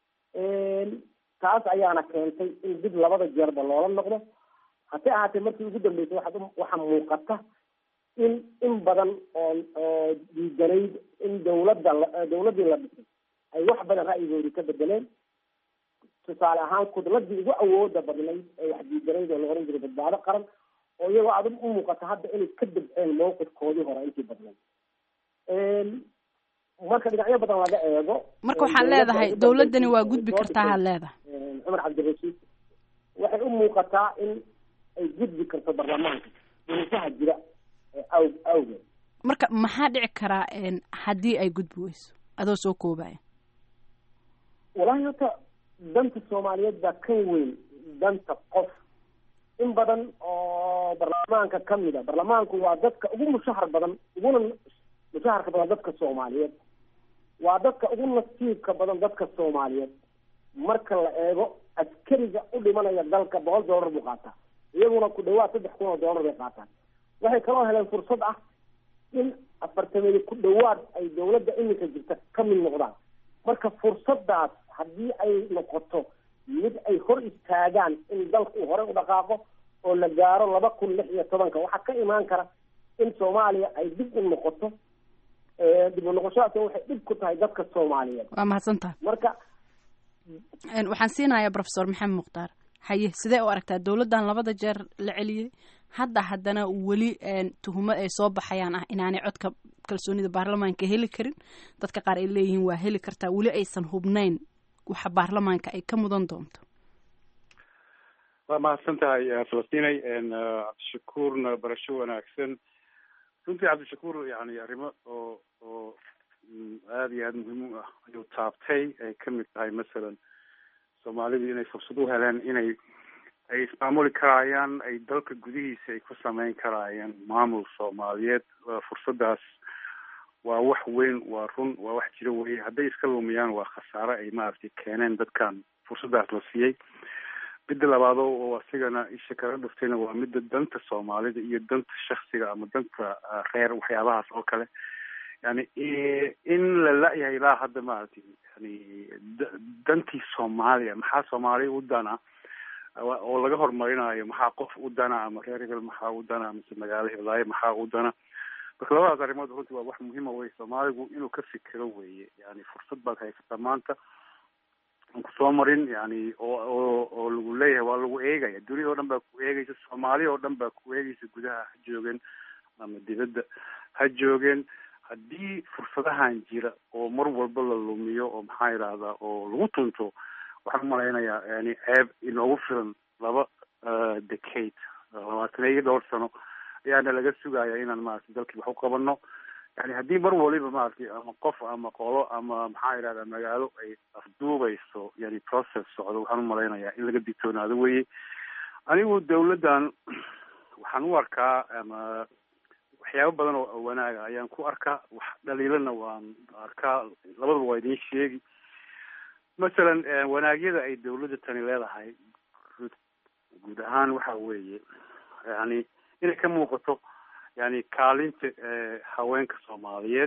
taas ayaana keentay in dib labada jeerba loola noqdo hase ahaatee markii ugu dambeysay waxaad waxaa muuqata in in badan oo oo diidanayd in dawladda dawladdii la dhisay ay wax badan ra'yigoodii ka bedeleen tusaale ahaan kudladii ugu awooda badnayd ee wax diidanayd oo la oran jiray badbaado qaran oo iyagoo aad u muuqata hadda inay ka dabceen mawqifkoodii hore intii badnayd marka dhinacyo badan laga eego marka waxaad leedahay dawladdani waa gudbi kartaa had leedahay cumar cabdirashiid waxay u muuqataa in ay gudbi karto baarlamaanka duruufaha jira aw awgeed marka maxaa dhici karaa haddii ay gudbi weyso adoo soo koobaya walahi horta danta soomaaliyeed baa kan weyn danta qof in badan oo baarlamaanka kamid a baarlamaanku waa dadka ugu mushahar badan uguna mushaharka badan dadka soomaaliyeed waa dadka ugu nasiibka badan dadka soomaaliyeed marka la eego askariga u dhimanaya dalka boqol dollar buu qaataa iyaguna ku dhawaad saddex kun oo dollar bay qaataan waxay kaloo heleen fursad ah in afartameedi ku dhawaad ay dawladda iminka jirta ka mid noqdaan marka fursadaas haddii ay noqoto mid ay hor istaagaan in dalka uu horey u dhaqaaqo oo la gaaro laba kun lix iyo tobanka waxaa ka imaan kara in soomaaliya ay dib u noqoto dib u noqoshadaas waxay dhib ku tahay dadka soomaaliyeed waa mahadsantaha marka waxaan siinayaa professor maxamed mukhtaar haye sidee u aragtaa dawladdan labada jeer la celiyey hadda haddana weli tuhumo ay soo baxayaan ah inaanay codka kalsoonida baarlamaanka heli karin dadka qaar ay leeyihiin waa heli kartaa weli aysan hubnayn waxa baarlamaanka ay ka mudan doonto waa mahadsan tahay falastinay cabdishakuurna barasho wanaagsan runtii cabdishakuur yani arrimo oo oo aada iyo aada muhiim u ah ayuu taabtay ay kamid tahay masalan soomaalidu inay fursad u heleen inay ay ismaamuli karaayaan ay dalka gudihiisa ay ku sameyn karaayaan maamul soomaaliyeed fursadaas waa wax weyn waa run waa wax jiro weye hadday iska lumiyaan waa khasaare ay maaragtay keeneen dadkan fursadaas la siiyey midda labaado oo asigana isha kala dhuftayna waa midda danta soomaalida iyo danta shaksiga ama danta reer waxyaabahaas oo kale yani in la la-yahay ilaa hadda maaragtay yani dantii soomaaliya maxaa soomaaliya u dana oo laga horumarinayo maxaa qof u dana ama reer hebel maxaa u dana mise magaalo hiblaayo maxaa u dana marka labadaas arrimood runtii waa wax muhiima wey soomaaligu inuu ka fikiro weye yani fursad baad haysataa maanta aan kusoo marin yani oo oo oo lagu leeyahay waa lagu eegaya dunida oo dhan baa ku eegaysa soomaaliya oo dhan baa ku eegaysa gudaha ha joogeen ama dibadda ha joogeen haddii fursadahan jira oo mar walba la lumiyo oo maxaa yidhahdaa oo lagu tunto waxaan umalaynayaa yani ceeb inoogu filan laba decade labaatan iyo dhowr sano ayaana laga sugaya inaan maaragtay dalkii wax u qabano yani haddii mar waliba maaragtay ama qof ama qolo ama maxaa yidhahdaa magaalo ay afduubayso yani process socdo waxaan umalaynayaa in laga digtoonaado weye anigu dawladdan waxaan u arkaa ama waxyaabo badan oo wanaaga ayaan ku arkaa wax dhaliilana waan arkaa labadaba waa idiin sheegi masalan wanaagyada ay dawladda tani leedahay guud ahaan waxa weeye yani inay ka muuqato yani kaalinta haweenka soomaaliyeed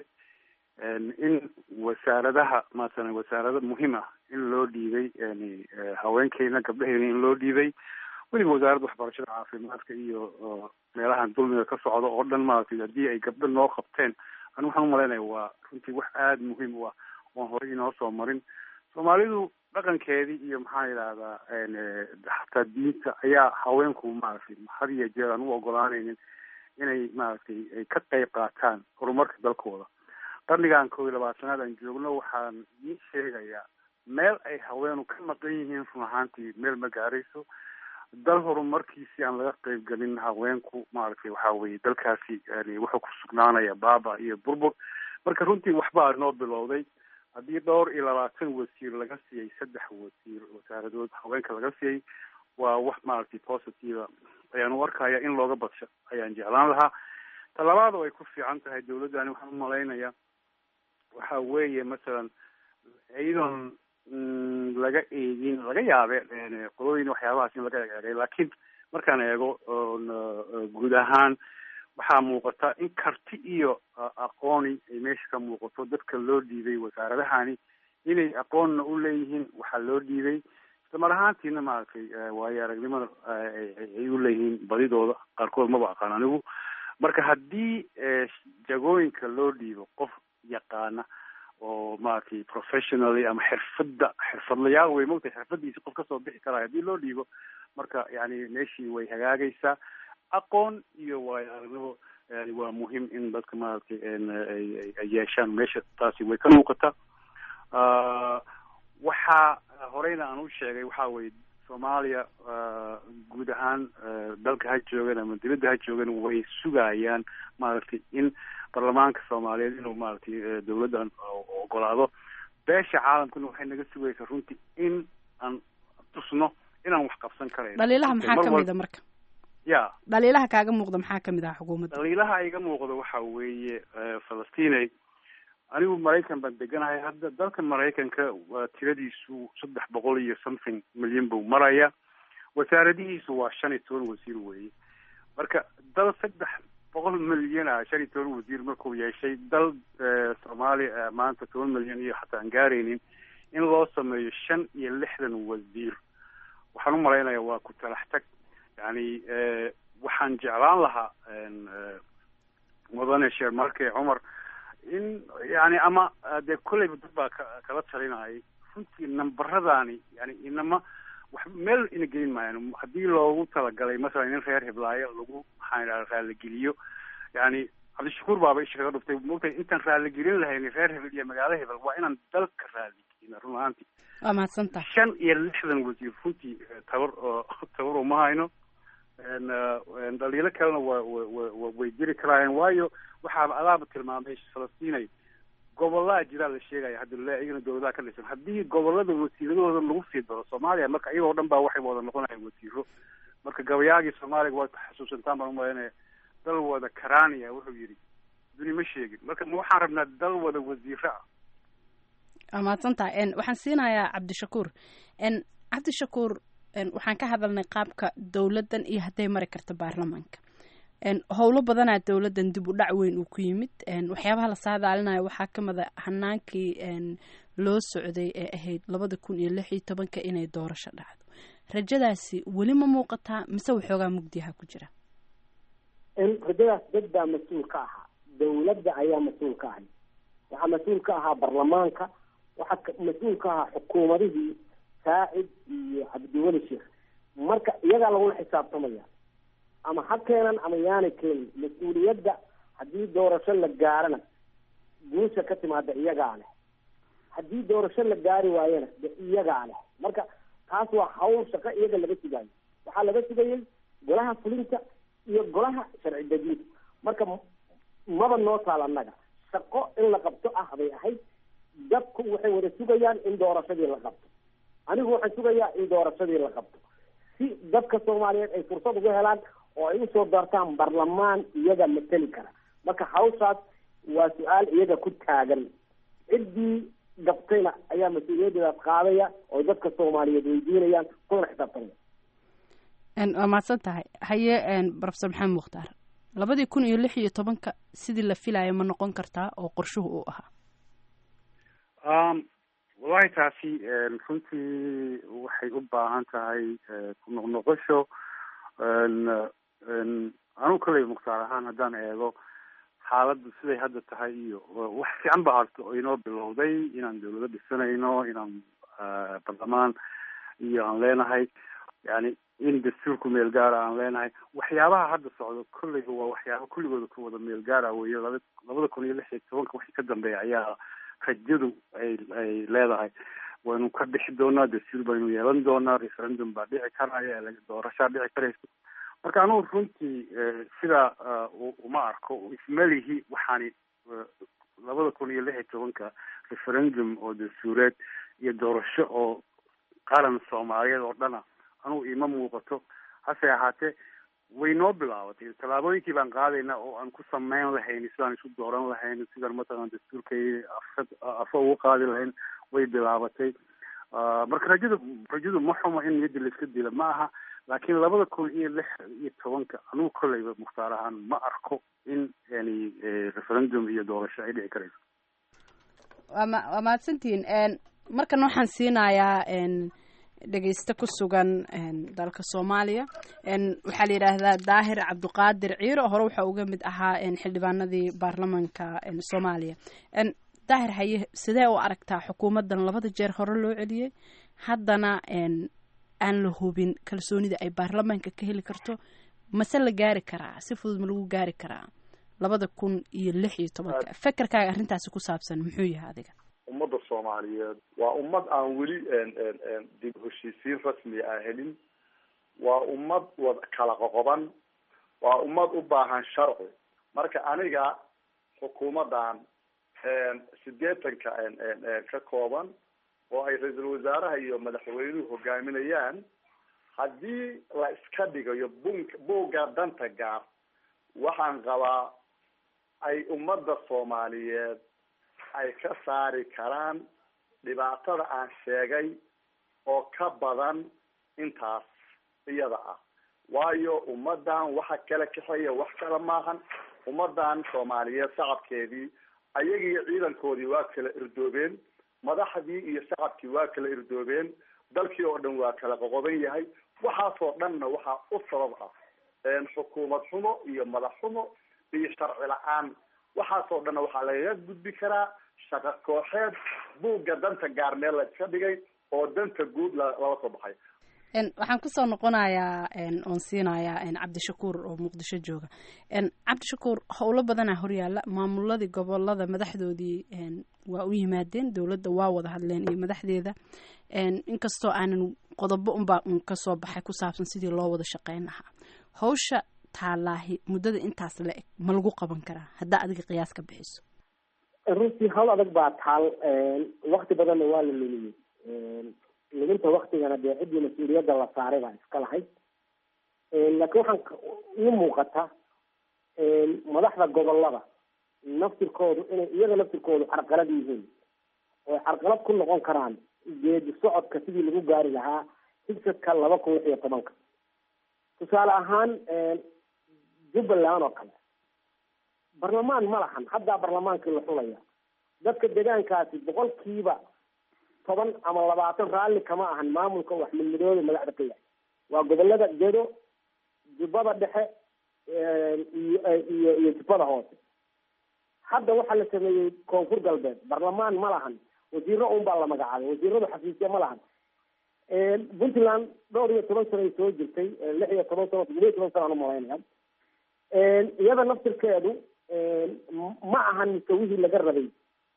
in wasaaradaha masalan wasaarada muhiim ah in loo dhiibay yani haweenkeyna gabdhaheyna in loo dhiibay weliba wasaaradda waxbarashada caafimaadka iyo meelahan dulmiga ka socda oo dhan maaragtay haddii ay gabdho noo qabteen anigu waxaan umalaynaya waa runtii wax aada muhiim u ah oon horey inoo soo marin soomaalidu dhaqankeedii iyo maxaa yidhahdaa xataa diinta ayaa haweenku maaragtay had iyo jeer aan u ogolaanaynin inay maaragtay ay ka qayb qaataan horumarka dalkooda qarnigan kow iyo labaatanaad aan joogno waxaan ii sheegayaa meel ay haweenu ka maqan yihiin run ahaantii meel ma gaarayso dal horumarkiisii aan laga qayb gelin haweenku maaragtay waxa weye dalkaasi yani wuxuu ku sugnaanaya baaba iyo burbur marka runtii waxbaa inoo bilowday haddii dhowr iyo labaatan wasiir laga siiyey saddex wasiir wasaaradood haweenka laga siiyey waa wax maaragtay positive ayaan u arkaya in looga badsho ayaan jeclaan lahaa talabaad oo ay ku fiican tahay dawladdani waxaan umalaynaya waxa weeye masalan iyadoon laga eegin laga yaabe qolooyin waxyaabahaas in laga eegay laakiin markaan eego guud ahaan waxaa muuqata in karti iyo aqooni ay meesha ka muuqato dadka loo dhiibay wasaaradahani inay aqoonna u leeyihiin waxaa loo dhiibay isla mar ahaantiina maaragtay waayo aragnimada ay u leeyihiin badidooda qaarkood maba aqaan anigu marka haddii jagooyinka loo dhiibo qof yaqaana oo maaragtay professionally ama xirfadda xirfadlayaal way mogtahay xirfadiisi qof kasoo bixi karaayo haddii loo dhiibo marka yani meeshii way hagaagaysaa aqoon iyo waayo aragnimo yani waa muhiim in dadka maaragtay ay yeeshaan meesha taasi way ka muuqata waxaa horeyna aan u sheegay waxa weye soomaaliya guud ahaan dalka ha joogan ama dibadda ha joogan way sugayaan maaragtay in baarlamaanka soomaaliyeed inuu maaragtay dawladdan ogolaado beesha caalamkuna waxay naga sugaysaa runtii in aan tusno inaan wax qabsan karayn dhaliilaha maxaa kamid a marka ya dhaliilaha kaaga muuqda maxaa kamid ah xukuumadda dhaliilaha iga muuqda waxa weeye falastinay anigu maraykan baan deganahay hadda dalka maraykanka waa tiradiisu saddex boqol iyo something milyan buu maraya wasaaradihiisu waa shan iyo toban wasiir weeye marka dal saddex boqol milyan ah shan iyo toban wasiir markuu yeeshay dal soomaaliya maanta toban milyan iyo xataa aan gaaraynin in loo sameeyo shan iyo lixdan wasiir waxaan u malaynaya waa ku talax tag yani waxaan jeclaan lahaa mudane sheer marke cumar in yani ama dee kolleyba dad baa ka kala talinayay runtii nambaradaani yani inama wax meel ina gelin maayan haddii loogu talagalay masalan in reer hiblaayo lagu maxaan idhaha raaligeliyo yani cabdishakuur baaba isha kaga dhuftay mogtay intaan raaligelin lahayn reer hebel iyo magaalo hebel waa inaan dalka raaligelina run ahaantii waa mahadsantaha shan iyo lixdan wasiir runtii tabar oo tabar uma hayno dhaliilo kalena waa wa way jiri karaayeen waayo waxaaba adaaba tilmaamay falastiinay gobolaa jiraa la sheegaya hadda le iyagana dawladaha ka dhisan haddii gobolada wasiiradooda lagu sii daro soomaaliya marka iyagoo dhan baa waxay wada noqonayan wasiiro marka gabayaagii soomaaliga waa xasuusantaan baan umalaynaya dal wada karania wuxuu yidhi duni ma sheegin marka ma waxaan rabnaa dal wada wasiiro ah waa mahadsantaha waxaan siinayaa cabdishakuur cabdishakuur waxaan ka hadalnay qaabka dowladdan iyo hadday mari karto baarlamaanka howlo badanaa dowladdan dib u dhac weyn uu ku yimid waxyaabaha la saadaalinayo waxaa ka mida hanaankii loo socday ee ahayd labada kun iyo lix iyo tobanka inay doorasho dhacdo rajadaasi weli ma muuqataa mise waxoogaa mugdiyaha ku jira rajadaas dad baa mas-uul ka ahaa dawladda ayaa mas-uul ka ahay waxaa mas-uul ka ahaa baarlamaanka waxaa mas-uul ka ahaa xukuumadihii saacid iyo cabdiweli sheekh marka iyagaa lagula xisaabtamaya ama ha keenan ama yaanay keenin mas-uuliyadda haddii doorasho la gaarana guusha ka timaada iyagaa leh haddii doorasho la gaari waayana de iyagaa leh marka taas waa hawl shaqo iyaga laga sugayo waxaa laga sugayay golaha fulinta iyo golaha sharci dejinta marka maba noo taal annaga shaqo in la qabto ah bay ahayd dadku waxay wada sugayaan in doorashadii la qabto anigu waxaan sugayaa in doorashadii la qabto si dadka soomaaliyeed ay fursad uga helaan oo ay usoo doortaan baarlamaan iyaga mateli kara marka hawshaas waa su-aal iyaga ku taagan ciddii gabtayna ayaa mas-uuliyaddeedaas qaadaya oo dadka soomaaliyeed weydiinayaan kuna xisaabtanaya waa mahadsan tahay haye profesor maxamed mukhtaar labadii kun iyo lix iyo tobanka sidii la filayo ma noqon kartaa oo qorshuhu uu ahaa wallahi taasi runtii waxay u baahan tahay ku noqnoqosho anugu kaley mukhtaar ahaan haddaan eego xaaladdu siday hadda tahay iyo wax fiican ba harto oo inoo bilowday inaan dawlado dhisanayno inaan barlamaan iyo aan leenahay yani in dastuurku meel gaara aan leenahay waxyaabaha hadda socdo kolleyba waa waxyaaba kulligooda ku wada meel gaara weyo laba labada kun iyo lix iyo tobanka wixii ka dambeeya ayaa rajadu ay ay leedahay waynu ka bixi doonaa dastuur baynu yeelan doonaa referendum baa dhici karaya doorashaa dhici karaysa marka anugu runtii sidaa uma arko ismalihi waxaani labada kun iyo lix iyo tobanka referendum oo dastuureed iyo doorasho oo qaran soomaaliyeed oo dhana anugu ima muuqato hase ahaatee way noo bilaabatay tallaabooyinkii baan qaadaynaa oo aan ku sameyn lahayn sidaan isu dooran lahayn sidaan matalan dastuurkay afad afa ugu qaadi lahayn way bilaabatay marka rajadu rajadu ma xumo in niyadda la iska dila ma aha laakiin labada kun iyo lix iyo tobanka anugu kolleyba mukhtaar ahaan ma arko in yani referendum iyo doorasho ay dhici karayso waama waa mahadsantihiin markan waxaan siinayaa dhegeyste ku sugan dalka soomaaliya waxaa la yidhaahdaa daahir cabdiqaadir ciiro hore waxa uga mid ahaa xildhibaanadii baarlamanka soomaaliya daahir haye sidee u aragtaa xukuumaddan labada jeer hore loo celiyey haddana aan la hubin kalsoonida ay baarlamaanka ka heli karto mase la gaari karaa si fudud ma lagu gaari karaa labada kun iyo lix iyo tobanka fekerkaaga arrintaasi ku saabsan muxuu yahay adiga ummadda soomaaliyeed waa ummad aan weli dib heshiisiin rasmi aan helin waa ummad wad kala qoqoban waa ummad u baahan sharci marka aniga xukuumaddan sideetanka ka kooban oo ay ra-iisul wasaaraha iyo madaxweynuhu hogaaminayaan haddii la iska dhigayo bunk buugga danta gaar waxaan qabaa ay ummadda soomaaliyeed ay ka saari karaan dhibaatada aan sheegay oo ka badan intaas iyada ah waayo ummaddan waxa kala kaxeeya wax kale maahan ummaddan soomaaliyeed shacabkeedii ayagii ciidankoodii waa kala irdoobeen madaxdii iyo shacabkii waa kala irdoobeen dalkii oo dhan waa kala qoqoban yahay waxaasoo dhanna waxaa u sabab ah xukuumad xumo iyo madax xumo iyo sharci la-aan waxaasoo dhanna waxaa lagaga gudbi karaa shaqo kooxeed buugga danta gaar meel la iska dhigay oo danta guud lala soo baxay waxaan kusoo noqonayaa oon siinayaa cabdishakuur oo muqdisho jooga cabdishakuur howlo badanaa horyaala maamuladii gobolada madaxdoodii waa u yimaadeen dowladda waa wada hadleen iyo madaxdeeda inkastoo aanan qodobo unbaa un kasoo baxay ku saabsan sidii loo wada shaqeyn lahaa hawsha taalaahi muddada intaas la eg ma lagu qaban karaa haddaa adiga qiyaas ka bixiso runtii hawl adag baa taal wakti badanna waa la lumiyey luminta waktigana dee ciddii mas-uuliyadda la saaray baa iska lahayd laakiin waxaan ii muuqata madaxda gobolada naftirkoodu inay iyaga naftirkoodu carqalad yihiin oo carqalad ku noqon karaan geedi socodka sidii lagu gaari lahaa higsadka laba kun lix iyo tobanka tusaale ahaan jubbaland oo kale barlamaan ma lahan haddaa barlamaankii la xulaya dadka deegaankaasi boqolkiiba toban ama labaatan raalli kama ahan maamulka wax midmidooda madaxda ka yahay waa gobolada gedo jubbada dhexe iyo iyo iyo jubbada hoose hadda waxaa la sameeyey koonfur galbeed barlamaan ma lahan wasiiro un baa la magacaabay wasiiradu xafiisya ma lahan puntland dhowr iyo toban sano ay soo jirtay lix iyo toban sano toddoba iyo toban sano aan umalaynaya iyada naftirkeedu ma ahan musawihii laga rabay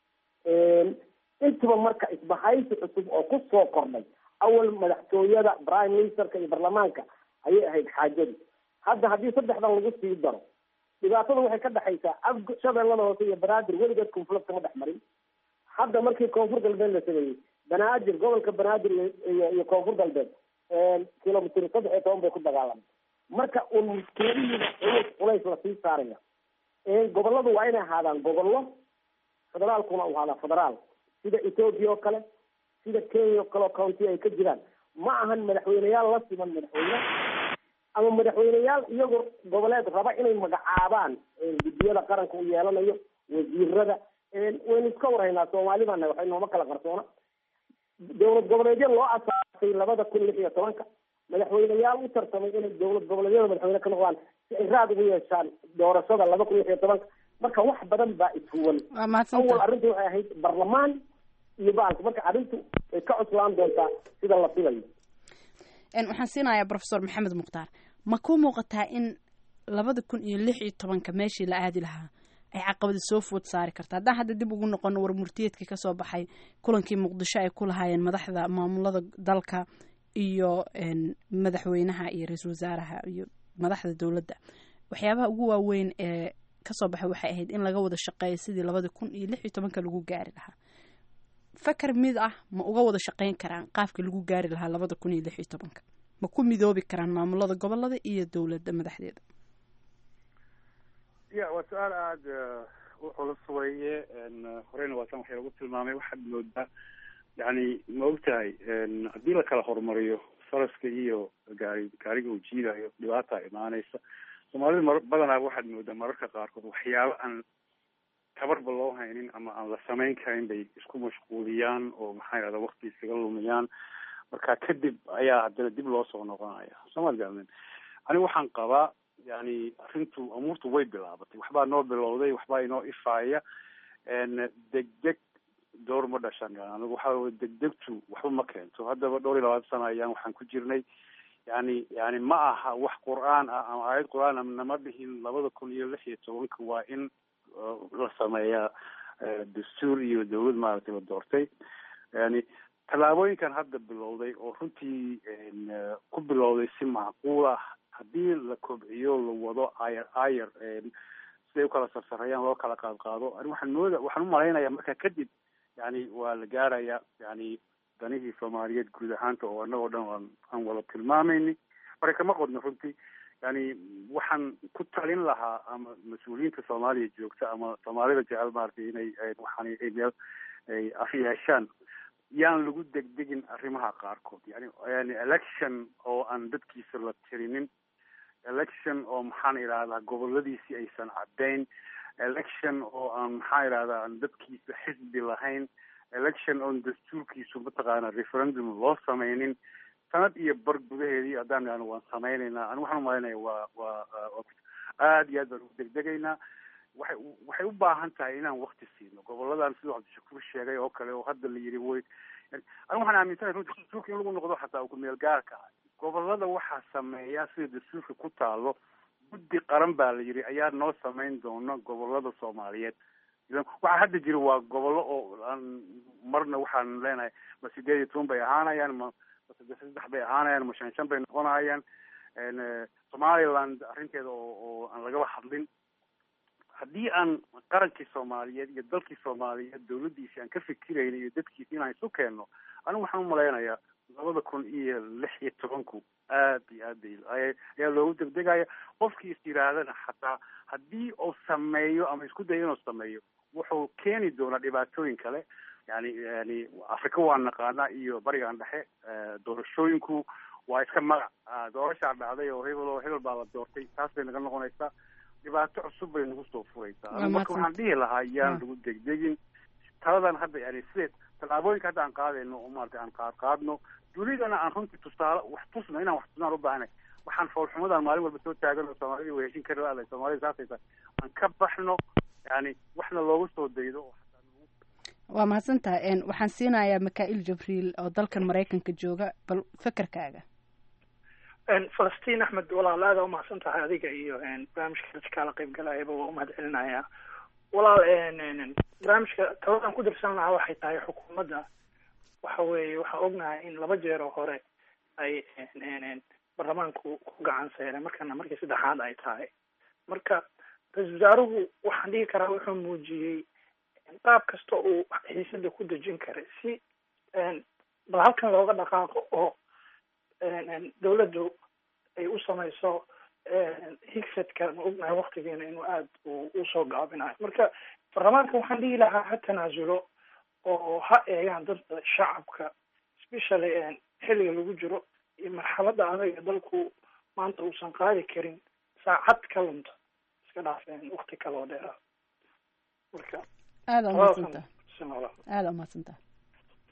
intuba marka isbahaysi cusub oo ku soo kordhay awal madaxtooyada prime ministerka iyo baarlamaanka ayay ahayd xaajadu hadda haddii saddexdan lagu sii daro dhibaatada waxay ka dhexaysaa af shabeellada hoose iyo banaadir weligeed konflict kama dhex marin hadda markii koonfur galbeed la sameeyey banaadir gobolka banaadir iyo iyo koonfur galbeed kilomitr saddex iyo toban bay ku dagaalamay marka un muskiladihiina culays culays lasii saaraya goboladu waa inay ahaadaan gobollo federaalkuna u ahaadaa federaal sida ethoopia oo kale sida kenya oo kale oo county ay ka jiraan ma ahan madaxweyneyaal la siman madaxweyne ama madaxweyneyaal iyagoo goboleed raba inay magacaabaan guddiyada qaranka u yeelanayo wasiirada waynu iska warhaynaa soomaali baana waxay nooma kala qarsoona dowlad goboleedyo loo asaasay labada kun lix iyo tobanka madaxweyneyaal u tartamay inay dowlad goboleedyada madaxweyne ka noqdaan si ay raad ugu yeeshaan doorashada laba kun lix iyo tobanka marka wax badan baa ishuwan waa mahadsantahay awal arrintu waxay ahayd barlamaan iyo baalka marka arrintu way ka cuslaan doontaa sida la filayo Een, waxaan siinayaa professor maxamed mukhtaar ma ku muuqataa in labada kun iyo lix iyo tobanka meeshii la aadi lahaa ay caqabada soo food saari karta haddaan hadda dib ugu noqono war murtiyeedkii kasoo baxay kulankii muqdisho ay ku lahaayeen madaxda maamulada dalka iyo een, madaxweynaha iyo ra-iisul wasaaraha iyo madaxda dowladda waxyaabaha ugu waaweyn ee kasoo baxay waxay ahayd in laga wada shaqeeyo sidii labada kun iyo lix iyo tobanka lagu gaari lahaa fakar mid ah ma uga wada shaqeyn karaan qaabka lagu gaari lahaa labada kun iyo lix iyo tobanka ma ku midoobi karaan maamulada gobolada iyo dowladda madaxdeeda ya waa su-aal aada u culus weeye n horeyna waasan waxay lagu tilmaamay waxaad moodaa yani ma ogtahay n haddii la kala horumariyo faraska iyo gaari gaariga uu jiidayo dhibaata imaanaysa soomaalida mar badanaa waxaad moodaa mararka qaarkood waxyaabo aan tabarba loo haynin ama aan la samayn karin bay isku mashquuliyaan oo maxaa yidhahda wakti iskaga lumiyaan marka kadib ayaa haddana dib loo soo noqonaya sooma gaalmin aniga waxaan qabaa yani arrintu amuurtu way bilaabatay waxbaa noo bilowday waxbaa inoo ifaaya n degdeg door ma dhashan anigu waxa wey degdegtu waxba ma keento haddaba dhowr iyo labaatan sana ayaan waxaan ku jirnay yani yani ma aha wax qur-aan ah ama aayad qur-aan ah nama dhihin labada kun iyo lix iyo tobanka waa in la sameeyaa dastuur iyo dawlad maaragtay la doortay yani tallaabooyinkan hadda bilowday oo runtii ku bilowday si macquul ah haddii la kobciyo la wado ayar ayar siday ukala sarsareeyaan loo kala qaad qaado ani waxaan mooda waxaan umalaynaya marka kadib yani waa la gaaraya yani danihii soomaaliyeed guud ahaanta oo annagoo dhan aan aan wada tilmaamayni marka kama qodno runtii yani waxaan ku talin lahaa ama mas-uuliyiinta soomaaliya joogta ama soomaalida jecel maaragtay inay waxaan ay meel ay af yeeshaan yaan lagu degdegin arrimaha qaarkood yani yani election oo aan dadkiisa la tirinin election oo maxaan idhahdaa goboladiisii aysan caddayn election oo aan maxaa idhahdaa aan dadkiisa xisbi lahayn election oon dastuurkiisu mataqaana referendum loo sameynin sanad iyo bar gudaheedii haddaan idhahno waan sameynaynaa ani waxaan umalaynaya waa waa aada iyo aad baan ugu degdegaynaa waxay waxay u baahan tahay inaan wakti siino goboladan siduu cabdishakuur sheegay oo kale oo hadda la yidhi way ani waxaan aaminsanahay runtii dastuurka in lagu noqdo xataa ku meel gaarka ah gobolada waxaa sameeya sida dastuurka ku taalo guddi qaran baa la yidhi ayaa noo sameyn doona gobolada soomaaliyeed waxaa hadda jira waa gobollo oo aan marna waxaan leenahay ma sideed iyo toban bay ahaanayaan ma ma saddex saddex bay ahaanayaan ma shan shan bay noqonayaan somaliland arrinteeda oo oo aan lagaba hadlin haddii aan qarankii soomaaliyeed iyo dalkii soomaaliyeed dawladdiisi aan ka fikirayna iyo dadkiisi inaan isu keenno anigu waxaan umalaynayaa labada kun iyo lix iyo tobanku aad iyo aad bay ayaa loogu degdegaya qofkii is yidhaahdana xataa haddii uu sameeyo ama isku dayo inuu sameeyo wuxuu keeni doonaa dhibaatooyin kale yani yani africa waa naqaanaa iyo barigan dhexe doorashooyinku waa iska magac doorashaa dhacday oo hebel oo hebel baa la doortay taas bay naga noqonaysaa dhibaato cusub bay nagu soo furaysaa marka waxaan dhihi lahaa yaan lagu degdegin taladan hadda yani sideed tallaabooyinka hadda aan qaadayno oo maarata aan qaad qaadno dunidana aan runtii tusaale wax tusno inaan wax tusnaan u baahnay waxaan foolxumadan maalin walba soo taagan oo soomaalida way heshin kari laada soomaalida saasaysa aan ka baxno yani waxna loogu soo daydo oo waa mahadsantahay waxaan siinayaa mikail jabriil oo dalkan maraykanka jooga bal fekerkaaga falastiin axmed walaal aada umahadsan tahay adiga iyo barnaamijka dadka kala qayb galayaba waa umahad celinayaa walaal barnaamijka tabadan ku dirsan lahaa waxay tahay xukuumadda waxa weeye waxaan ognahay in laba jeer oo hore ay baarlamaanku ku gacan seereen markana markii saddexaad ay tahay marka ra-isul wasaaruhu waxaan dhihi karaa wuxuu muujiyey qaab kasta uu xiisada ku dejin karay si bal halkan looga dhaqaaqo oo dawladdu ay u samayso higsadka ma ognahay waktigeena inuu aada usoo gaabinayo marka baarlamaanka waxaan dhihi lahaa ha tanaasulo oo ha eegaan dadka shacabka especially xilliga lagu jiro iyo marxalada adaga dalku maanta uusan qaadi karin saacad ka lunta iska dhaafeen wakti kale oo dheeraa marka aada umahadsantaha aada umahadsantaha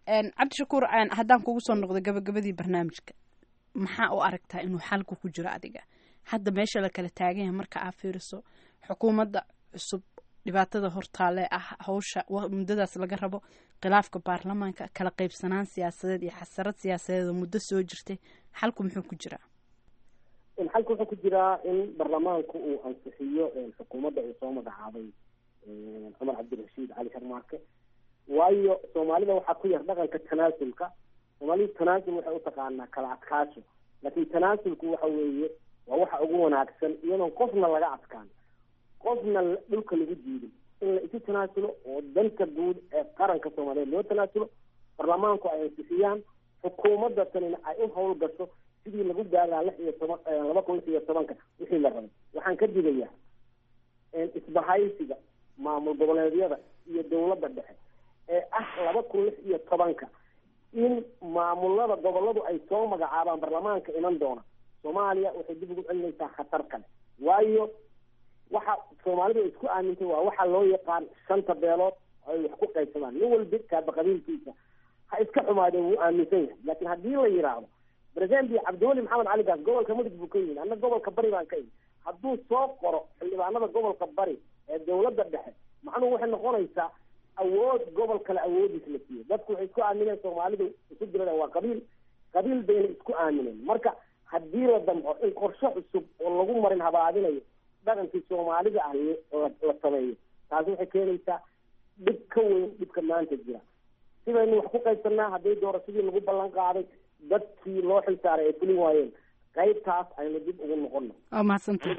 cabdishakuur haddaan kugu soo noqdo gabagabadii barnaamijka maxaa u aragtaa inuu xalku ku jiro adiga hadda meesha la kala taagan yahay marka aa fiiriso xukuumadda cusub dhibaatada hortaale ah hawsha muddadaas laga rabo khilaafka baarlamaanka kala qaybsanaan siyaasadeed iyo xasarad siyaasadeed oo muddo soo jirtay xalku muxuu ku jiraa xalku wuxuu ku jiraa in baarlamaanku uu ansixiyo xukuumadda uu soo magacaabay cumar cabdirashiid cali sharmaarke waayo soomaalida waxaa ku yar dhaqanka tanaasulka soomaalida tanaasul waxay utaqaanaa kala adkaasho laakiin tanaasulku waxa weeye waa waxa ugu wanaagsan iyadoon qofna laga adkaan qofna dhulka lagu diiday in la isu tanaasulo oo danta guud ee qaranka soomaaliyeed loo tanaasulo baarlamaanku ay ansixiyaan xukuumadda tanina ay u howl gasho sidii lagu gaaraa lix iyo toban laba kun lix iyo tobanka wixii la rabay waxaan ka digayaa isbahaysiga maamul goboleedyada iyo dawladda dhexe ee ah laba kun lix iyo tobanka in maamulada goboladu ay soo magacaabaan baarlamaanka iman doona soomaaliya waxay dib ugu celinaysaa khatar kale waayo waxa soomaalidu isku aamintay waa waxa loo yaqaan shanta beelood oo ay wax ku qaybsadaan nin walba kaaba qabiilkiisa ha iska xumaadeen wuu aaminsan yahay laakiin haddii la yidhaahdo president cabdiweli maxamed cali gaas gobolka mudug buu ka yimi anna gobolka bari baan ka yimi hadduu soo qoro xildhibaanada gobolka bari ee dawladda dhexe macnuhu waxay noqonaysaa awood gobol kale awoodiis la siiyo dadku waxay isku aamineen soomaalidu isu dirada waa qabiil qabiil bayna isku aamineen marka haddii la damco in qorshe cusub oo lagu marin habaadinayo dhaqankii soomaalida ah la sameeyo taasi waxay keenaysaa dhib ka weyn dhibka maanta jira sidaynu wax ku qaybsanaa hadday doorashadii lagu ballan qaaday dadkii loo xilsaaray ay fulin waayeen qaybtaas aynu dib ugu noqono waa mahadsanta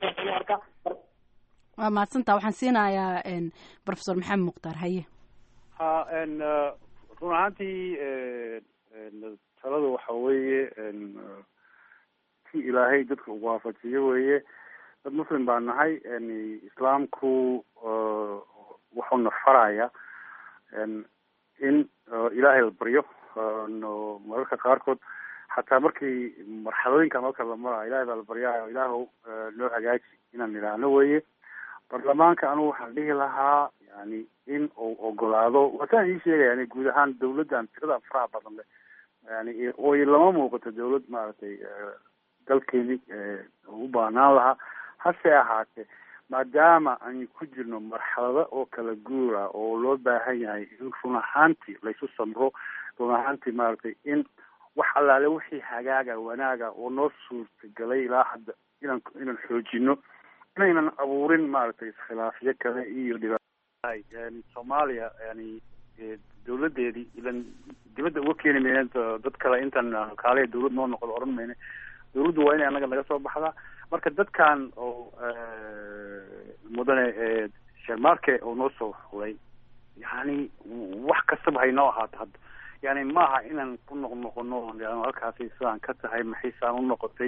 waa mahadsanta waxaan siinayaa professor maxamed mukhtaar haye ha n run ahaantii talada waxa weeye si ilaahay dadka ugu waafajiyo weeye dad muslim baa nahay islaamku wuxuuna faraya in ilaahay la baryo mararka qaarkood xataa markii marxalooyinka marka la marayo ilahay baa la baryayo ilaahw noo hagaaji inaan idhaahno weye baarlamaanka anugu waxaan dhihi lahaa yani in uu ogolaado wataan ii sheegaya yani guud ahaan dawladdan tirada faraha badan le yani oo lama muuqato dawlad maaragtay dalkeeni u baahnaan lahaa hase ahaatee maadaama aan ku jirno marxalado oo kala guura oo loo baahan yahay in run ahaantii laysu samro run ahaantii maaragtay in wax allaale wixii hagaaga wanaaga oo noo suurtagalay ilaa hadda inaan inaan xoojino inaynan abuurin maaragtay iskhilaafyo kale iyo dhibaat yani soomaaliya yani dawladeedii ilan dibadda uga keeni mayne dad kale intaan kaaliya dawlad noo noqdo odhan mayne dawladdu waa inay annaga naga soo baxdaa marka dadkan oo mudane shermarke oo noo soo xulay yani wax kastaba haynoo ahaato hadda yani maaha inaan ku noq noqono halkaasi sidaan ka tahay maxaysaan u noqotay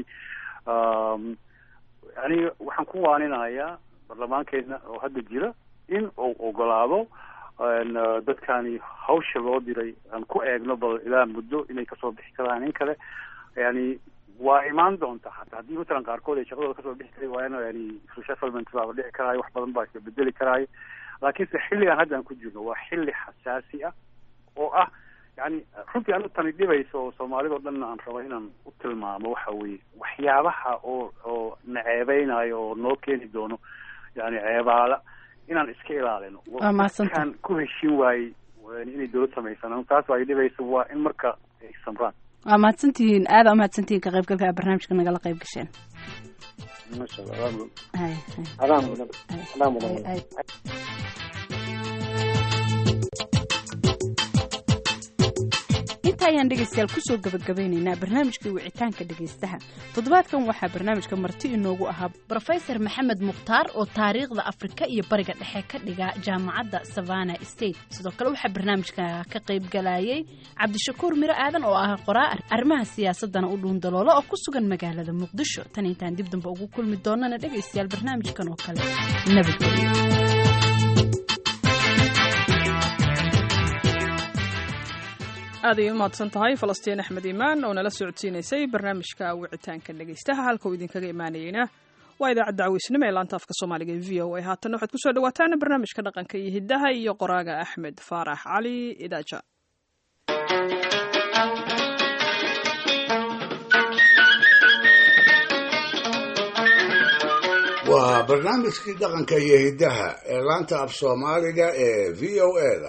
yani waxaan ku waaninayaa baarlamaankeena oo hadda jira in uu ogolaado dadkani hawsha loo diray aan ku eegno bal ilaa muddo inay kasoo bixi karaan in kale yani waa imaan doonta hataa haddii matalan qaarkood ay shaqadooda kasoo bixi kari waayaan yani resettlement baaba dhici karaayo wax badan baa isbedeli karaayo laakiinse xilligan hadda aan ku jirno waa xilli xasaasi ah oo ah yani runtii anu tani dhibayso oo soomaalida o dhan aan rabo inaan u tilmaamo waxa weeye waxyaabaha oo oo naceebeynayo oo noo keeni doono yani ceebaala inaan iska ilaalino kan ku heshin waayey inay dawlad samaysan taas ay dhibayso waa in marka ay samraan waa mahadsantihiin aada u mahadsantihiin ka qaybgalka barnaamijka nagala qayb gasheen masha allah adaa mudan adaa mudan inta ayaan dhegaystayaal kusoo gabagabeynaynaa barnaamijkii wicitaanka dhegaystaha toddobaadkan waxaa barnaamijka marti inoogu ahaa brofesor maxamed mukhtaar oo taariikhda afrika iyo bariga dhexe ka dhiga jaamacadda savana state sidoo kale waxaa barnaamijka ka qaybgalayay cabdishakuur miro aadan oo ah qoraa arrimaha siyaasadana u dhuundaloola oo ku sugan magaalada muqdisho tan intaan dib damba ugu kulmi doonana dhegaystayaal barnaamijkan oo kale nabadgelyo aad ay u mahadsan tahay falastiin axmed iimaan oo nala socodsiinaysay barnaamijka wicitaanka dhegaystaha halka uu idinkaga imaanayeyna waa idaacadda caweysnimo ee laanta afka soomaaliga e v o a haatanna waxaad kusoo dhawaataan barnaamijka dhaqanka iyo hiddaha iyo qoraaga axmed faarax cali idaaja waa barnaamijkii dhaqanka iyo hiddaha ee laanta af soomaaliga ee v o e da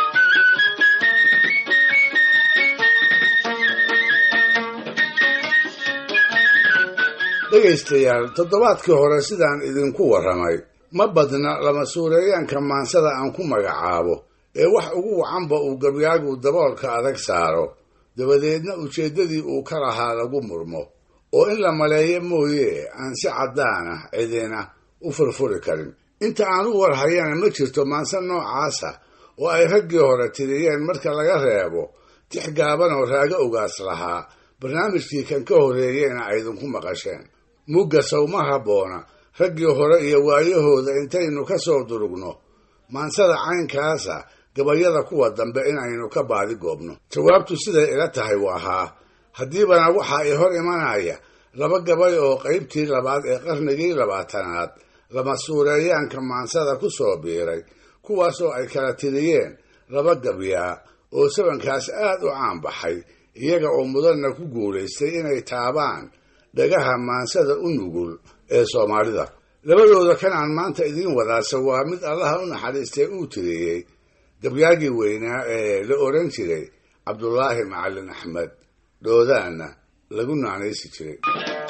dhegaystayaal toddobaadkii hore sidaan idinku warramay ma badna lama suureeyaanka maansada aan ku magacaabo ee wax ugu wacanba uu gabyaagu daboolka adag saaro dabadeedna ujeeddadii uu ka lahaa lagu murmo oo in la maleeyo mooye aan si caddaan ah cidina u furfuri karin inta aan u warhayana ma jirto maanse noocaasa oo ay raggii hore tiriyeen marka laga reebo tix gaaban oo raago ogaas lahaa barnaamijkii kan ka horreeyeyna aydinku maqasheen mugga sawma habboona raggii hore iyo waayahooda intaynu ka soo durugno maansada caynkaasa gabayada kuwa dambe inaynu ka baadi goobno jawaabtu siday ila tahay waa haa haddiibana waxaa i hor imanaya laba gabay oo qaybtii labaad ee qarnigii labaatanaad lama suureeyaanka maansada ku soo biiray kuwaasoo ay kala tiriyeen laba gabyaa oo sabankaas aad u caan baxay iyaga oo mudanna ku guulaystay inay taabaan dhagaha maansada u nugul ee soomaalida labadooda kan aan maanta idiin wadaase waa mid allaha u naxariistay uu tiriyey gabyaagii weynaa ee la oran jiray cabdulaahi macalin axmed dhoodaanna lagu naanaysi jiray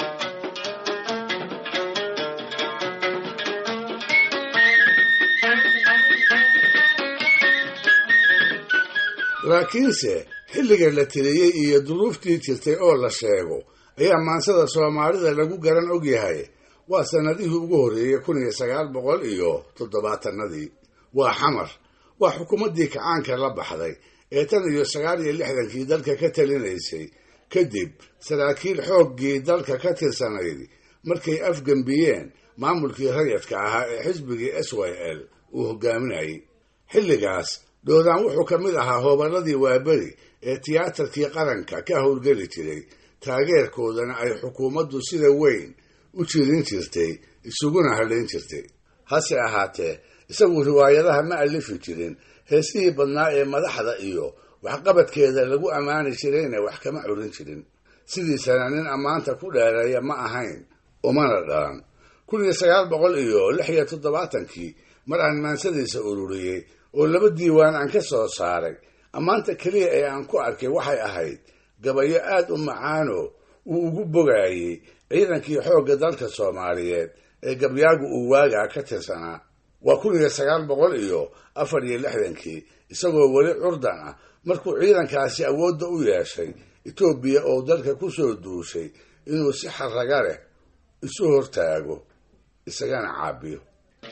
laakiinse xilliga la tiriyey iyo duruuftii jirtay oo la sheego ayaa maansada soomaalida lagu garan ogyahay waa sannadihii ugu horreeyey kun iyo sagaal boqol iyo toddobaatanadii waa xamar waa xukuumaddii kacaanka la baxday ee tan iyo sagaal iyo lixdankii dalka ka talinaysay kadib saraakiil xooggii dalka ka tirsanayd markay afgembiyeen maamulkii rayadka ahaa ee xisbigii s y l uu hogaaminayay xilligaas dhoodaan wuxuu ka mid ahaa hooballadii waaberi ee tiyaatarkii qaranka ka howlgeli jiray taageerkoodana ay xukuumaddu sida weyn u jirin jirtay isuguna hadlayn jirtay hase ahaatee isagu riwaayadaha ma alifi jirin heesihii badnaa ee madaxda iyo waxqabadkeeda lagu ammaani jirayna wax kama curin jirin sidiisana nin ammaanta ku dheereeya ma ahayn umana dhalan kun iyo sagaal boqol iyo lix iyo toddobaatankii mar aan maansadiisa ururiyey oo laba diiwaan aan ka soo saaray ammaanta keliya ee aan ku arkay waxay ahayd gabayo aad u macaano uu ugu bogaayey ciidankii xoogga dalka soomaaliyeed ee gabyaagu uu waagaa ka tirsanaa waa kun iyo sagaal boqol iyo afar iyo lixdankii isagoo weli curdan ah markuu ciidankaasi awoodda u yeeshay etoobiya oo dalka ku soo duushay inuu si xarraga leh isu hortaago isagana caabiyo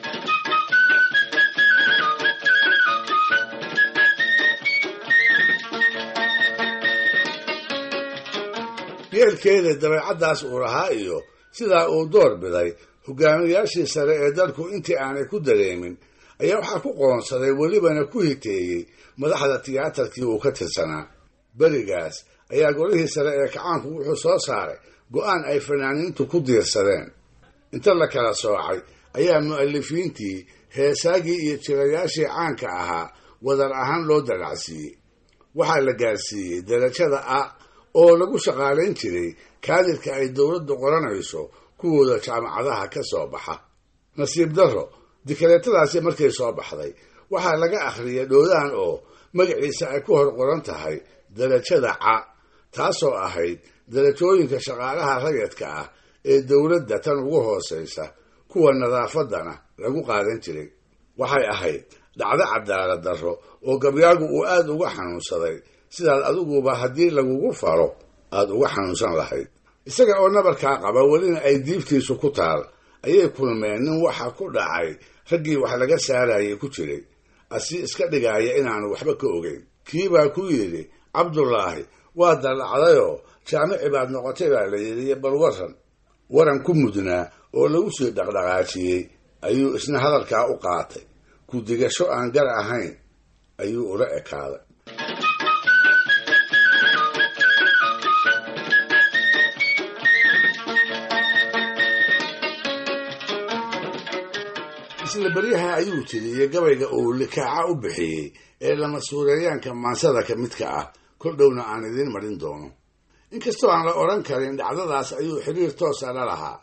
yeelkeeda dabeecaddaas uu lahaa iyo sidaa uu door biday hogaamiyaashii sare ee dalku intii aanay ku dareemin ayaa waxaa ku qoonsaday welibana ku hiteeyey madaxda tiyaatarkii uu ka tirsanaa berigaas ayaa golihii sare ee kacaanku wuxuu soo saaray go'aan ay fanaaniintu ku diirsadeen inta la kala soocay ayaa mu'alifiintii heesaagii iyo jirayaashii caanka ahaa wadar ahaan loo dalacsiiyey waxaa la gaarsiiyey darajada a oo lagu shaqaalayn jiray kaadirka ay dowladdu qoranayso kuwooda jaamacadaha ka soo baxa nasiib darro dikaleetadaasi markay soo baxday waxaa laga akhriyay dhoodaan oo magaciisa ay ku hor qoran tahay darajada ca taasoo ahayd darajooyinka shaqaalaha rayadka ah ee dowladda tan ugu hoosaysa kuwa nadaafaddana lagu qaadan jiray waxay ahayd dhacdo cadaalad darro oo gabyaagu uu aad uga xanuunsaday sidaad adiguba haddii lagugu faro aad uga xanuunsan lahayd isaga oo nabarkaa qaba welina ay diibtiisu ku taal ayay kulmeen nin waxa ku dhacay raggii wax laga saarayay ku jiray asi iska dhigaaya inaanu waxba ka ogeyn kiibaa ku yidhi cabdulaahi waa dallacdayoo jaamici baad noqotay baa la yidhi bal waran waran ku mudnaa oo lagu sii dhaqdhaqaajiyey ayuu isna hadalkaa u qaatay ku digasho aan gar ahayn ayuu ula ekaaday isla beryaha ayuu tiriyey gabayga uu likaaca u bixiyey ee lama suureeyaanka maansada ka midka ah kol dhowna aan idiin marin doono inkastoo aan la odhan karin dhacdadaas ayuu xiriir toosa la lahaa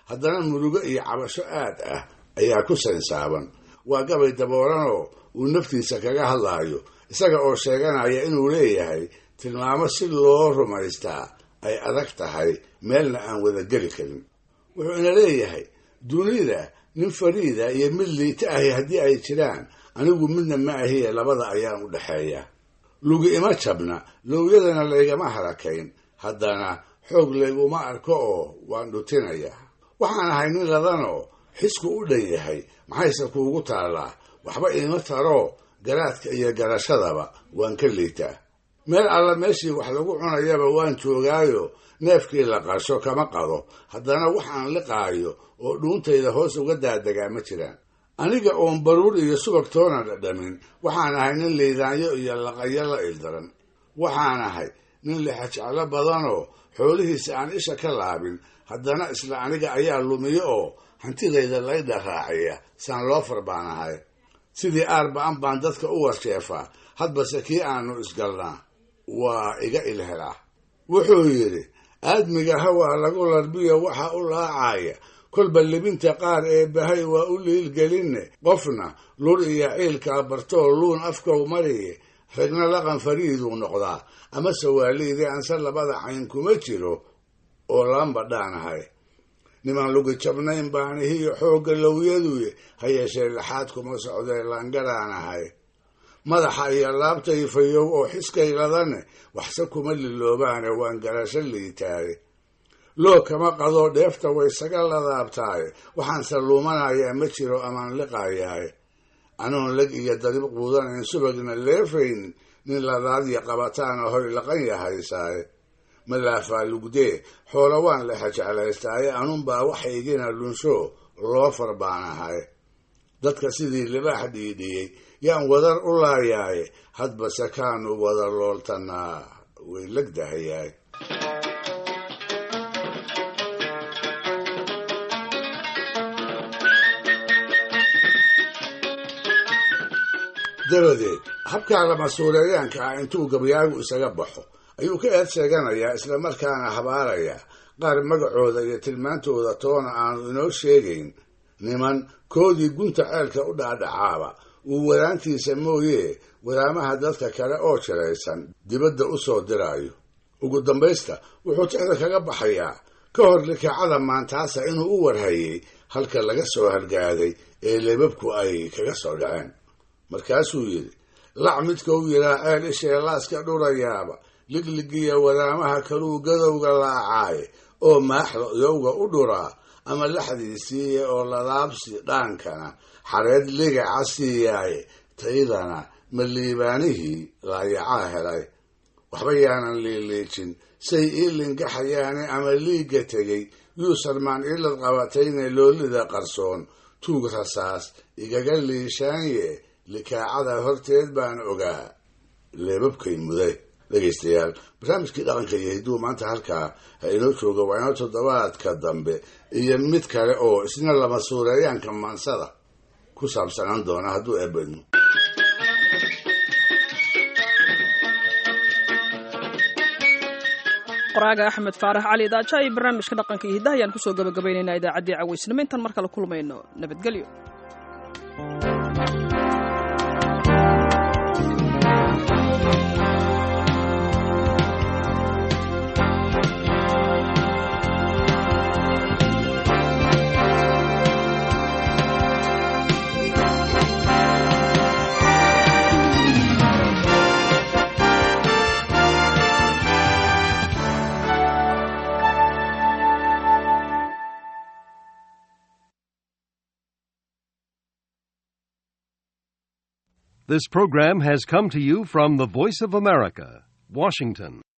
haddana murugo iyo cabasho aad ah ayaa ku sansaaban waa gabay daboolanoo uu naftiisa kaga hadlaayo isaga oo sheeganaya inuu leeyahay tilmaamo si loo rumaystaa ay adag tahay meelna aan wada geli karin wuxuu ina leeyahay dunida nin fariida iyo mid liita ahi haddii ay jiraan anigu midna ma ahiye labada ayaan u dhexeeya lugi ima jabna lowyadana laygama harakayn haddana xoog layguma arko oo waan dhutinaya waxaan ahay nin ladanoo xisku u dhan yahay maxayse kuugu taallaa waxba iima taroo garaadka iyo garashadaba waan ka liitaa meel alla meeshii wax lagu cunayaba waan joogaayo neefkii la qasho kama qado haddana waxaan liqaayo oo dhuuntayda hoos uga daadegaa ma jiraan aniga oon baruur iyo subag toona dhadhamin waxaan ahay nin liidaanyo iyo laqayo la ildaran waxaan ahay nin lixajeclo badanoo xoolihiisa aan isha ka laabin haddana isla aniga ayaa lumiyo oo hantidayda laydha raaciya saan loofar baan ahay sidii aarba'an baan dadka u warsheefaa hadbase kii aanu isgalnaa waa iga ilhelaa wuxuu yidhi aadmiga hawaa lagu larbiyo waxa u laacaya kolba libinta qaar ee bahay waa u liilgelinne qofna lur iyo ciilkaa bartoo luun afkow mariye ragna laqan fariiduu noqdaa amase waaliidii anse labada cayn kuma jiro oo lamba dhaanahay nimaan lugi jabnayn baanihiyo xoogga lowyaduye ha yeeshee laxaad kuma socdee laangaraanahay madaxa iyo laabtay fayow oo xiskayladane waxse kuma liloobaane waan garasho liitaaye loo kama qadoo dheefta waysaga ladaabtaaye waxaanse luumanayaa ma jiro amaan liqayahay anoon leg iyo darib quudanayn subagna leefaynin nin ladaadya qabataana hoy laqan yahaysaaye malaafaa lugdee xoola waan lexa jeclaystaaye anunbaa waxaygina lunsho loo far baan ahay dadka sidii libaax dhiidhiyey yaan wadar u laayaaye hadbase kaanu wada looltanaa way legdahayaay dabadeed habkaa lamasuureeyaanka ah intuu gabyaagu isaga baxo ayuu ka eed sheeganayaa islamarkaana habaarayaa qaar magacooda iyo tilmaantooda toona aanu inoo sheegayn niman koodii gunta ceelka u dhaadhacaaba uu wadaantiisa mooyee wadaamaha dadka kale oo jiraysan dibadda u soo diraayo ugu dambaysta wuxuu jecda kaga baxayaa ka hor likaacada maantaasa inuu u warhayay halka laga soo halgaaday ee lebabku ay kaga soo dhaceen markaasuu yidhi lac midka u yidhaa ceel ishee laaska dhurayaaba ligligiya wadaamaha kaluu gadowga laacaaye oo maaxda yowga u dhuraa ama laxdiisiiya oo ladaabsi dhaankana xareed ligaca siiyaaye taydana ma liibaanihii laayacaa helay waxba yaanan liiliijin say ii lingaxayaane ama liigga tegey yuusalmaan ilad qabatayne loolida qarsoon tuug rasaas igaga liishaanye likaacada horteed baan ogaa leebabkay muday dhegaystayaal barnaamijkii dhaqanka iyo hidduu maanta halkaa ha inoo jooga waa inoo toddobaadka dambe iyo mid kale oo isna lama suureeyaanka maansada ku saabsanaan doona hadduu eebadno qoraaga axmed faarax cali daaja iyo barnaamijka dhaqanka iyo hiddaha ayaan kusoo gabagabaynaynaa idaacaddii cawaysnimo intaan mar kale kulmayno nabadgelyo This program has come to you from the Voice of America, Washington.